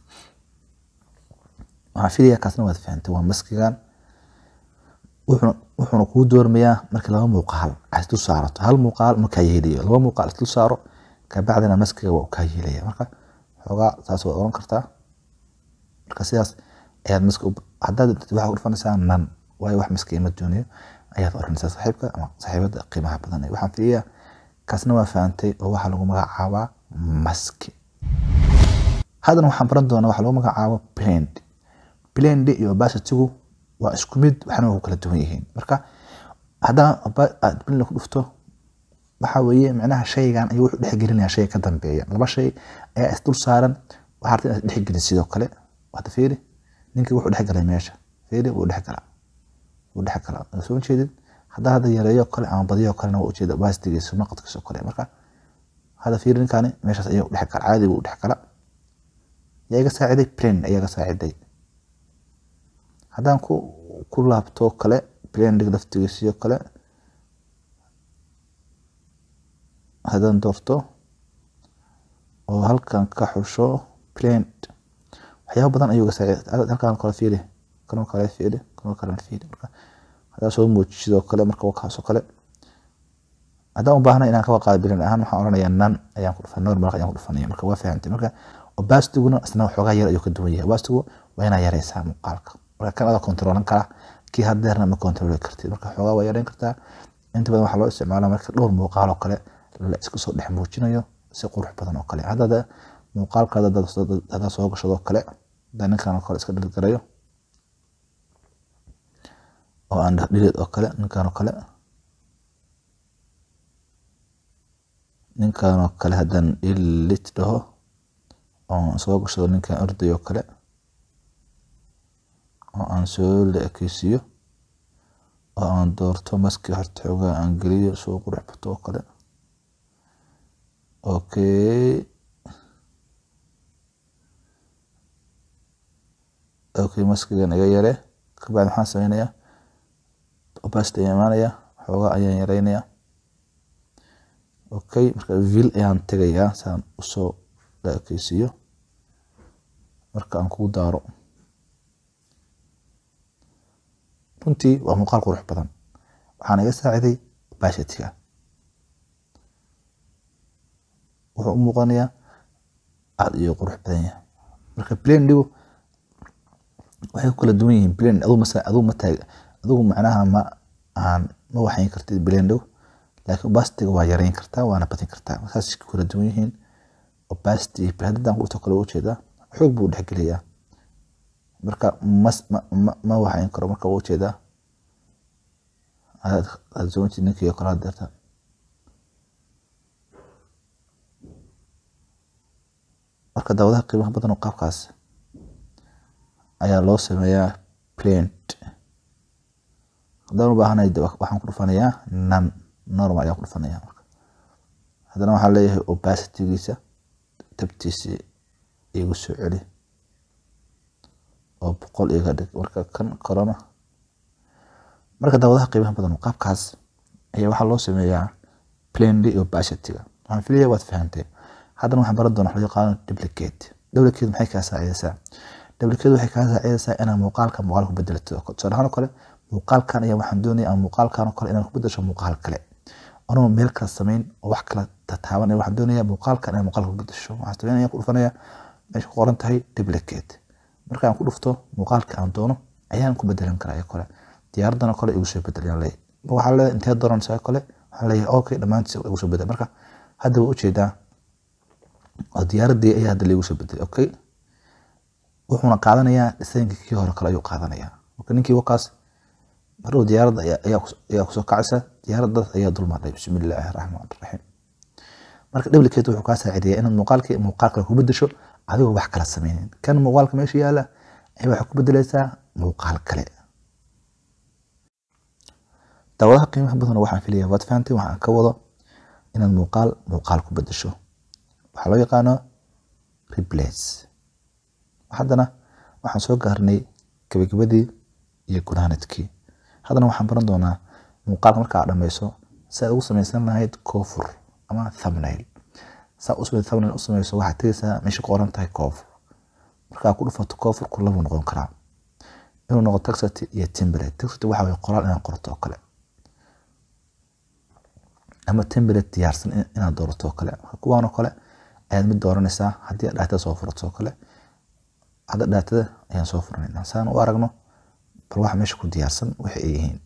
waxaan filaya kaasna waad fahantay waa maskigan wuxuuna kuu doormayaa markii laba muuqaal aad dul saarato hal muuqaal markaa yeelayo laba muuqaal dul saaro kabacdina maskiga waa kaa yeelaya marka xoogaa saas waad oran kartaa marka sidaas ayaad maski haddaad waxaa ku dhufanaysaa nan waayo wax maski ima doonayo ayaad oranaysaa saaxiibka ama saaxiibada qiimaha badan waxaan filayaa kaasna waa fahantay oo waxaa lagu magacaabaa maski haddana waxaan baran doonaa waxaa lagu magacaabo blend blend iyo opacity-gu waa isku mid waxna waa ku kala duwan yihiin marka haddaan aad blend ku dhufto waxa weeye micnaha shaygan ayuu wuxuu dhexgelinaya shay ka dambeeya laba shay ayaa isdul saaran waxaa rabta inaad dhexgelin sidoo kale hadda fiiri ninkii wuxuu dhexgalay meesha fiiri wuu dhexgalaa wuu dhexgalaa soo jeedid haddaa hadda yareeyo kale ama badiyo kalena waa ujeeda bastigiisa maqadkiisa kale marka hadda fiiri ninkani meeshaas ayuu dhexgala caadi buu dhexgala yaa iga saaciday plan ayaa iga saaciday haddaan ku ku laabto kale plandig laftigiisiyo kale haddaan doorto oo halkan ka xusho plant waxyaaba badan ayuu iga saaciday halkan kale fiiri kanoo kale fiiri kanoo kale fiiri marka hadaa soo muujisidoo kale marka wakaasoo kale haddaan u baahna inaan kawa qaado bilan ahaan waxaan oranayaa nan ayaan ku dhufan normal ayaan ku dhufanaya marka waa fahamtay marka obastiguna isna waxoogaa yar ayuu ka duwan yahay obastigu waa inaa yareysaa muuqaalka marka kan adaa kontroolan kara kii hadeerna ma kontrooli kartid marka waxoogaa waa yareyn kartaa inta badan waxaa loo isticmaalaa marka dhowr muuqaal oo kale la isku soo dhex muujinayo si qurux badan oo kale haddada muuqaalkaada hadaa soo gashadoo kale hadaa ninkan oo kale iska dhilgarayo oo aan dhileed oo kale ninkan oo kale ninkan oo kale haddaan ilit dhaho oo soo gashado ninkan orday oo kale oo aan soo la ekeysiiyo oo aan doorto maski horta xoogaa aan geliyo soo qurux bato oo kale okay okay maskigan iga yare kabacdi maxaan sameynayaa opacity ayaan imaanaya xoogaa ayaan yareynaya okay marka vil ayaan tegayaa saan usoo la ekeysiiyo marka aan kugu daaro runtii waa muuqaal qurux badan waxaan iga saaciday opacity-ga wuxuu u muuqanayaa aada iyo qurux badan yahay marka blendigu waxay ku kala duwan yihiin blend aduu masa aduu ma taag adigu macnaha ma aan ma waxayn kartid blendigu laakiin opacity-ga waa yareyn kartaa waana badin kartaa saas ku kala duwan yihiin opacity haddaan kuto kale ujeedaa xoog buu dhexgeliyaa marka mas ma ma ma waxayn karo marka uu ujeedaa aad soonti ninkii kala deerta marka daawadaha qiimaha badan oo qaabkaas ayaa loo sameeyaa plant haddaan u baahanahay waxaan ku dhufanayaa nan normal ayaan ku dhufanayaa marka haddana waxaan leeyahay opacitygiisa tabtiisi igu soo celi oo boqol iga dhig marka kan corona marka daawadaha qiimaha badan qaabkaas ayaa waxaa loo sameeyaa plainly iyo opacityga waxaan filaya waad fahantay haddana waxaan baran doonaa wax loo yaqaano duplicate duplicate maxay kaa saacidaysaa duplicate waxay kaa saacidaysaa inaad muuqaalka muuqaal ku bedelato tusaale ahaan oo kale muuqaalkan ayaa waxaan doonaya ama muuqaalkan oo kale inaad ku bedesho muuqaal kale anoo meel kala samayn oo wax kala tataaban waxaan doonaya muuqaalkan inaad muuqaal ku bedesho waxaan sameynaya ku dhufanaya meesha ku qoran tahay duplicate markaan ku dhufto muuqaalka aan doono ayaan ku bedelan karaa kale diyaaradan oo kale igu soo bedelayaan leeyahay waxaa leeyahay intee dooranaysaa kale waxaan leeyahay okay dhammaantiis igu soo bedel marka hadda waa ujeedaa oo diyaaradii ayaa hadda laigu soo bedelay okay wuxuuna qaadanayaa dhisaynkii kii hore kale ayuu qaadanayaa marka ninkii wakaas maruu diyaaradda ayaa kusoo kacaysa diyaaraddaas ayaa dulmaadhay bismi illaahi raxmaan raxiim marka duplicate wuxuu kaa saacidayaa inaad muuqaalkii muuqaal kale ku bedesho adigoo wax kala sameynin kan muuqaalka meesha yaala ayaa waxaa ku bedelaysaa muuqaal kale daawadaha qiimaha badan waxaan filaya waad fahantay waxaan ka wado inaad muuqaal muuqaal ku bedesho waxaa loo yaqaano replace haddana waxaan soo gaarnay gabagabadii iyo gunaanadkii haddana waxaan baran doonaa muuqaalka marka aad dhammayso si aad ugu samaysan lahayd koofur ama thumbnail saa usme thumbnail u samayso waxaad tegaysaa meesha ku qoran tahay koofur markaa ku dhufato koofurku labuu noqon karaa inuu noqo taxity iyo template taxity waxa waye qoraal inaad qorto oo kale ama template diyaarsan inaad doorato oo kale kuwaan oo kale ayaad mid dooranaysaa haddii aad dhaatada soo furato oo kale hadda dhaatada ayaan soo furanaynaa saan u aragno bal waxa meesha ku diyaarsan waxa ay yihiin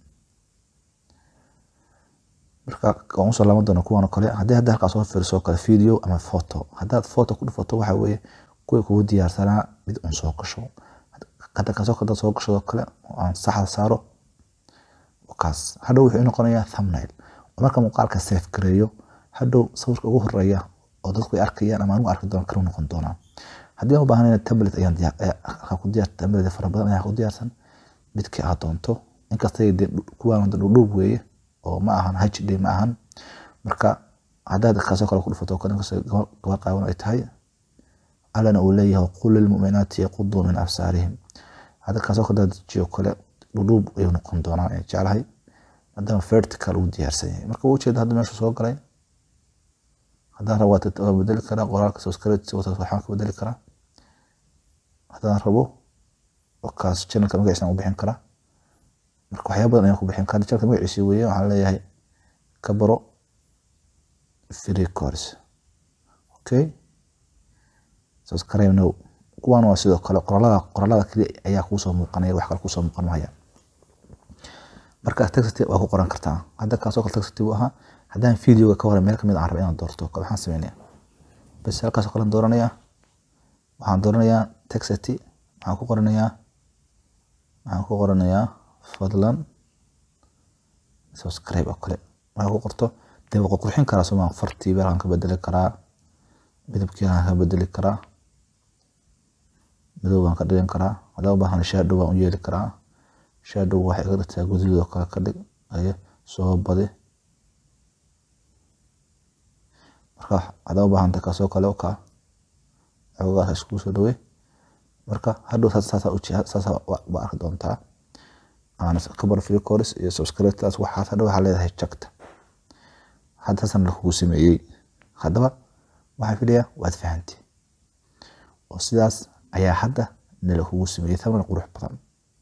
marka waan usoo laaban doona kuwaan oo kale haddii hadda halkaa soo fiiriso oo kale video ama photo haddaad photo ku dhufato waxa weeye kuwii kugu diyaarsanaa mid un soo gasho hadda kaasoo kale soo gasho oo kale oo aan saxda saaro kaas hadhow wuxuu noqonayaa thumbnail oo marka muuqaalka safe gareeyo hadhow sawirka ugu horeeya oo dadku ay arkayaan ama anigu arki doona kalu noqon doonaa haddii aan u baahanayna tablet ayaan diyaar ku diyaar tablet fara badan ayaa ku diyaarsan midkii aad doonto inkastay kuwaan dhudhuub weeye oo ma ahan hd ma ahan marka haddaad kaasoo kale ku dhufato kale gabar qaawan ay tahay allana uu leeyahay qul lilmuminaati yaquduu min absaarihim hadda kaasoo kale dejiyo kale dhudhuub ayuu noqon doonaa ee jeclahay haddana vertical uu diyaarsan yahay marka uu ujeeda hadda meesha soo galay haddaan rabo waa bedeli karaa qoraalka subscribe waxaan ka bedeli karaa haddaan rabo wakaas channelka magaciisa u bixin karaa marka waxyaaba badan ayaan ku bixin karaa channelka magaciisa weeye waxaan leeyahay ka baro free course okay subscribe now kuwan waa sidoo kale qoraalada qoraalada kaliya ayaa kuusoo muuqanaya wax kale kuusoo muuqan maya marka taxity waa ku qoran kartaa hadda kaasoo kale taxity buu ahaa haddaan videoga ka hore meel kamid aan rabo inaan doorto kale waxaan sameynaya bas halkaasoo kale dooranayaa waxaan dooranayaa taxity waxaan ku qoranayaa waxaan ku qoranayaa fadlan subscribe oo kale markaa ku qorto dee waa qurxin karaa somaa fartii beel aan ka bedeli karaa midabkii aan ka bedeli karaa madow baan ka dhigan karaa haddaan u baahan shadow baan u yeeli karaa shadow waxay iga dhigtaa guduud oo kale ka dhig aye soo badi marka haddaan u baahanta kaasoo kale u kaa xoogaas iskugu soo dhawey marka hadhow saasa ba arki doontaa kabar free course iyo subscribetaas waxaas hadhow waxaa leedahay jagta haddaasan lakugu sameeyey haddaba waxaan filaya waad fahantay oo sidaas ayaa hadda nala kugu sameeyey thamnal qurux badan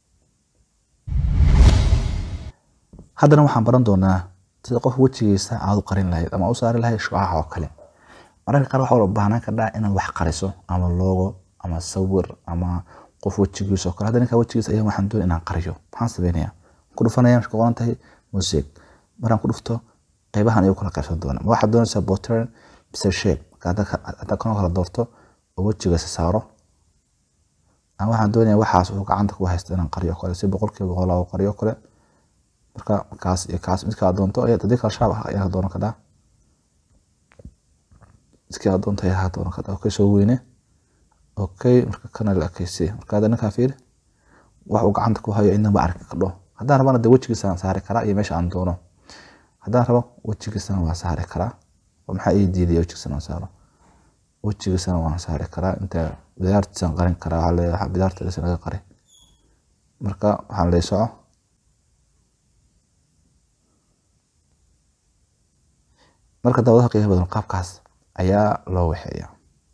haddana waxaan baran doonaa sida qof wejigiisa aad u qarin lahayd ama u saari lahayd shucaca oo kale mararka qaar waxaa baahnaan kardhaa inaad wax qariso ama logo ama sawir ama qof wejigiisa oo kale hadda ninka wejigiisa ayaa waxaan doonay inaan qariyo maxaan sameynaya ku dhufanaya marka qoran tahay music maraan ku dhufto qeybahan ayuu kala qaybsan doona ma waxaad doonaysaa pattern mise shape marka hadda kanoo kala doorto oo wejigiisa saaro aan waxaan doonaya waxaas uu gacanta ku haysta inaan qariyo kale si boqolkiiba boqol oo qariyo kale marka kaas iyo kaas midka aad doonto ayaad haddii kala shaab ah ayaa doonan kadhaa midkii aad doonto ayaa doonan kadhaa okay soo weyne okay marka kana la ekaysi marka hadda ninkaa fiiri wax uu gacanta ku hayo inaba arki kadho haddaan rabana de wejigiisaan saari karaa iyo meesha aan doono haddaan rabo wejigiisana waa saari karaa oo maxaa ii diidaya wejigiisana aan saaro wejigiisana waan saari karaa inta bidaartiisaan qarin karaa waxaa leeyahay bidaartiisa laga qari marka waxaan leeyahay soco marka daawadaha qiimaha badan qaabkaas ayaa loo waxeeyaa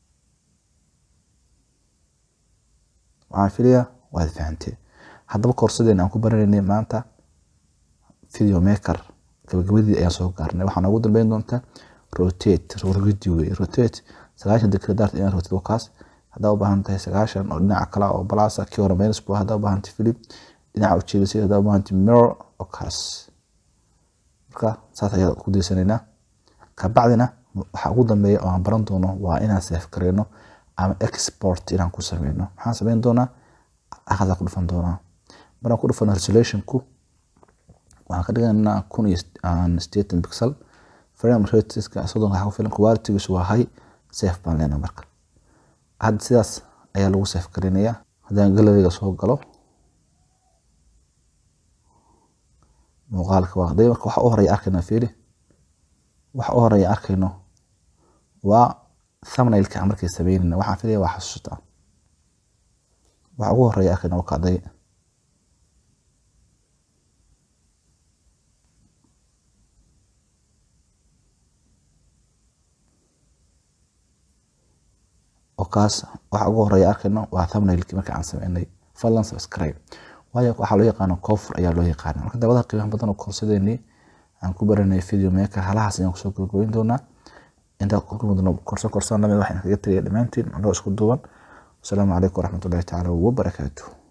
waxaan filayaa waad fahantay haddaba koorsadeen aan ku baranaynay maanta video maker gabagabadii ayaan soo gaarnay waxaan ugu dambeyn doontaa rotate rogidi wey rotate sagaashan degree dart inaan rotate wakaas haddaa u baahan tahay sagaashan oo dhinaca kale oo balasa kii hore minus bu haddaa u baahan tahay philip dhinaca ujeedisay haddaa u baahan tahay mirror oo kaas marka saas ayaa ku daysanaynaa kabacdina waxa ugu dambeeya oo aan baran doono waa inaan safe gareyno ama export inaan ku sameyno maxaan sameyn doonaa aqada ku dhufan doonaa maraan ku dhufano resolutionku waxaan ka dhigaynaa kun iyo sideetan pixel frame rateska soddonka waxaa ku filan qualitygiisu waa high safe baan leenahay marka hadda sidaas ayaa lagu safe gareynayaa haddaan galeriga soo galo muuqaalka waa haday marka waxa u horeya arkayna fiiri waxa u horeya arkayno waa thumbnailka aan markay sameynayna waxaan filaya waa xasuusta waxa ugu horeya arkayna waa kacday oo kaas waxa ugu horeya arkayno waa thumbnailki marka aan sameynay fadlan subscribe waayo waxaa loo yaqaano koofur ayaa loo yaqaana marka dabadaha qiimaha badan oo koorsadeenii aan ku baranay video maker halahaas ayaan kusoo gabagabeyn doonaa intaa kulkumudno korso korsan lamid waxaan kaga tegaya dhammaantiin anagoo isku duuban wasalaamu calaykum waraxmatullahi tacaala wabarakaatuh